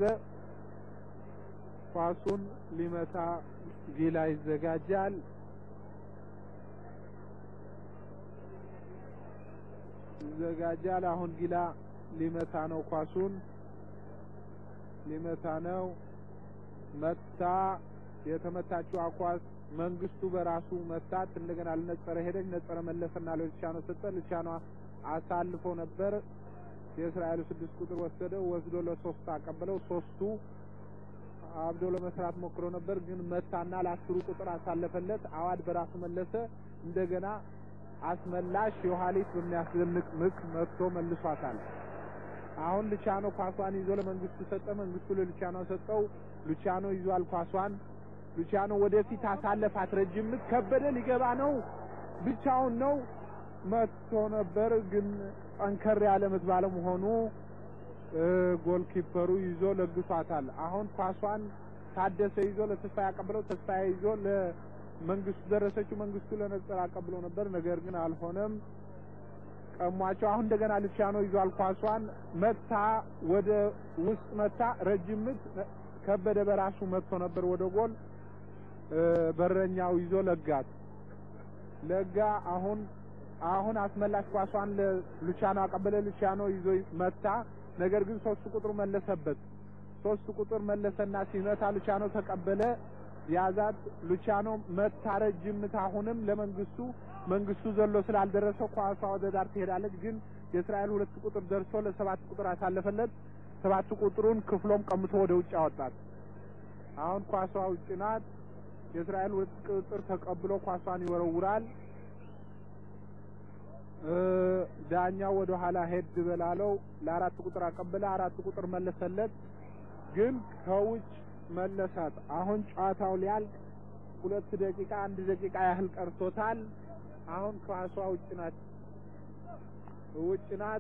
ኳሱን ሊመታ ጊላ ይዘጋጃል። ይዘጋጃል። አሁን ጊላ ሊመታ ነው ኳሱን ሊመታ ነው መታ የተመታችው ኳስ መንግስቱ በራሱ መታት እንደገና ለነጸረ ሄደች ነጸረ መለሰና ለልቻኖ ሰጠ ልቻኖ አሳልፎ ነበር የእስራኤሉ ስድስት ቁጥር ወሰደው ወስዶ ለሶስት አቀበለው ሶስቱ አብዶ ለመስራት ሞክሮ ነበር ግን መታና ለአስሩ ቁጥር አሳለፈለት አዋድ በራሱ መለሰ እንደገና አስመላሽ የኋሊት በሚያስደንቅ ምክ መጥቶ መልሷታል አሁን ልቻኖ ኳሷን ይዞ ለመንግስቱ ሰጠ መንግስቱ ለልቻኖ ሰጠው ሉቻኖ ይዟል ኳሷን ሉቻኖ ወደፊት አሳለፋት ረጅም ምት ከበደ ሊገባ ነው ብቻውን ነው መጥቶ ነበር ግን ጠንከር ያለ ምት ባለመሆኑ ጎልኪፐሩ ይዞ ለግሷታል አሁን ኳሷን ታደሰ ይዞ ለተስፋ ያቀብለው ተስፋ ይዞ ለመንግስቱ ደረሰችው መንግስቱ ለነጸር አቀብለው ነበር ነገር ግን አልሆነም ቀሟቸው አሁን እንደገና ልቻኖ ይዟል ኳሷን መታ ወደ ውስጥ መታ ረጅም ምት ከበደ በራሱ መጥቶ ነበር ወደ ጎል በረኛው ይዞ ለጋት ለጋ አሁን አሁን አስመላሽ ኳሷን ለሉቻኖ አቀበለ ሉቻኖ ይዞ መታ ነገር ግን ሶስት ቁጥር መለሰበት ሶስት ቁጥር መለሰና ሲመታ ሉቻኖ ተቀበለ ያዛት ሉቻኖ መታ ረጅም ምት አሁንም ለመንግስቱ መንግስቱ ዘሎ ስላልደረሰ ኳሷ ወደ ዳር ትሄዳለች ግን የእስራኤል ሁለት ቁጥር ደርሶ ለሰባት ቁጥር አሳለፈለት ሰባት ቁጥሩን ክፍሎም ቀምቶ ወደ ውጭ አወጣት አሁን ኳሷ ውጭ ናት የእስራኤል ሁለት ቁጥር ተቀብሎ ኳሷን ይወረውራል ዳኛው ወደ ኋላ ሄድ በላለው ለአራት ቁጥር አቀበለ አራት ቁጥር መለሰለት ግን ከውጭ መለሳት አሁን ጨዋታው ሊያልቅ ሁለት ደቂቃ አንድ ደቂቃ ያህል ቀርቶታል አሁን ኳሷ ውጭ ናት ውጭ ናት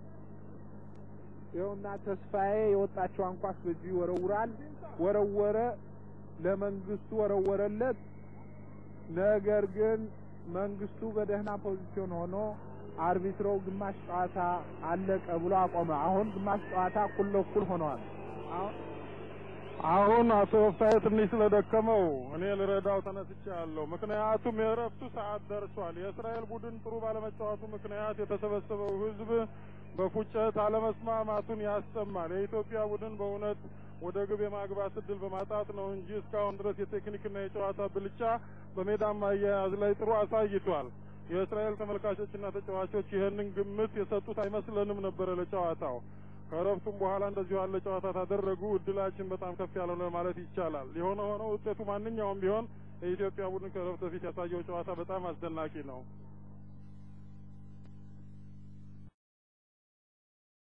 ይኸውና ተስፋዬ የወጣቸውን ኳስ በእጁ ይወረውራል ወረወረ ለመንግስቱ ወረወረለት ነገር ግን መንግስቱ በደህና ፖዚሽን ሆኖ አርቢትሮ ግማሽ ጨዋታ አለቀ ብሎ አቆመ አሁን ግማሽ ጨዋታ እኩል ለእኩል ሆነዋል አሁን አቶ ወፍታዬ ትንሽ ስለደከመው እኔ ልረዳው ተነስቻለሁ። ምክንያቱም የእረፍቱ ሰዓት ደርሷል። የእስራኤል ቡድን ጥሩ ባለመጫወቱ ምክንያት የተሰበሰበው ሕዝብ በፉጨት አለመስማማቱን ያሰማል። የኢትዮጵያ ቡድን በእውነት ወደ ግብ የማግባት እድል በማጣት ነው እንጂ እስካሁን ድረስ የቴክኒክና የጨዋታ ብልጫ በሜዳማ አያያዝ ላይ ጥሩ አሳይቷል። የእስራኤል ተመልካቾችና ተጫዋቾች ይህንን ግምት የሰጡት አይመስለንም ነበረ ለጨዋታው። ከእረፍቱም በኋላ እንደዚሁ ያለ ጨዋታ ታደረጉ እድላችን በጣም ከፍ ያለ ነው ማለት ይቻላል። የሆነ ሆኖ ውጤቱ ማንኛውም ቢሆን የኢትዮጵያ ቡድን ከእረፍት በፊት ያሳየው ጨዋታ በጣም አስደናቂ ነው።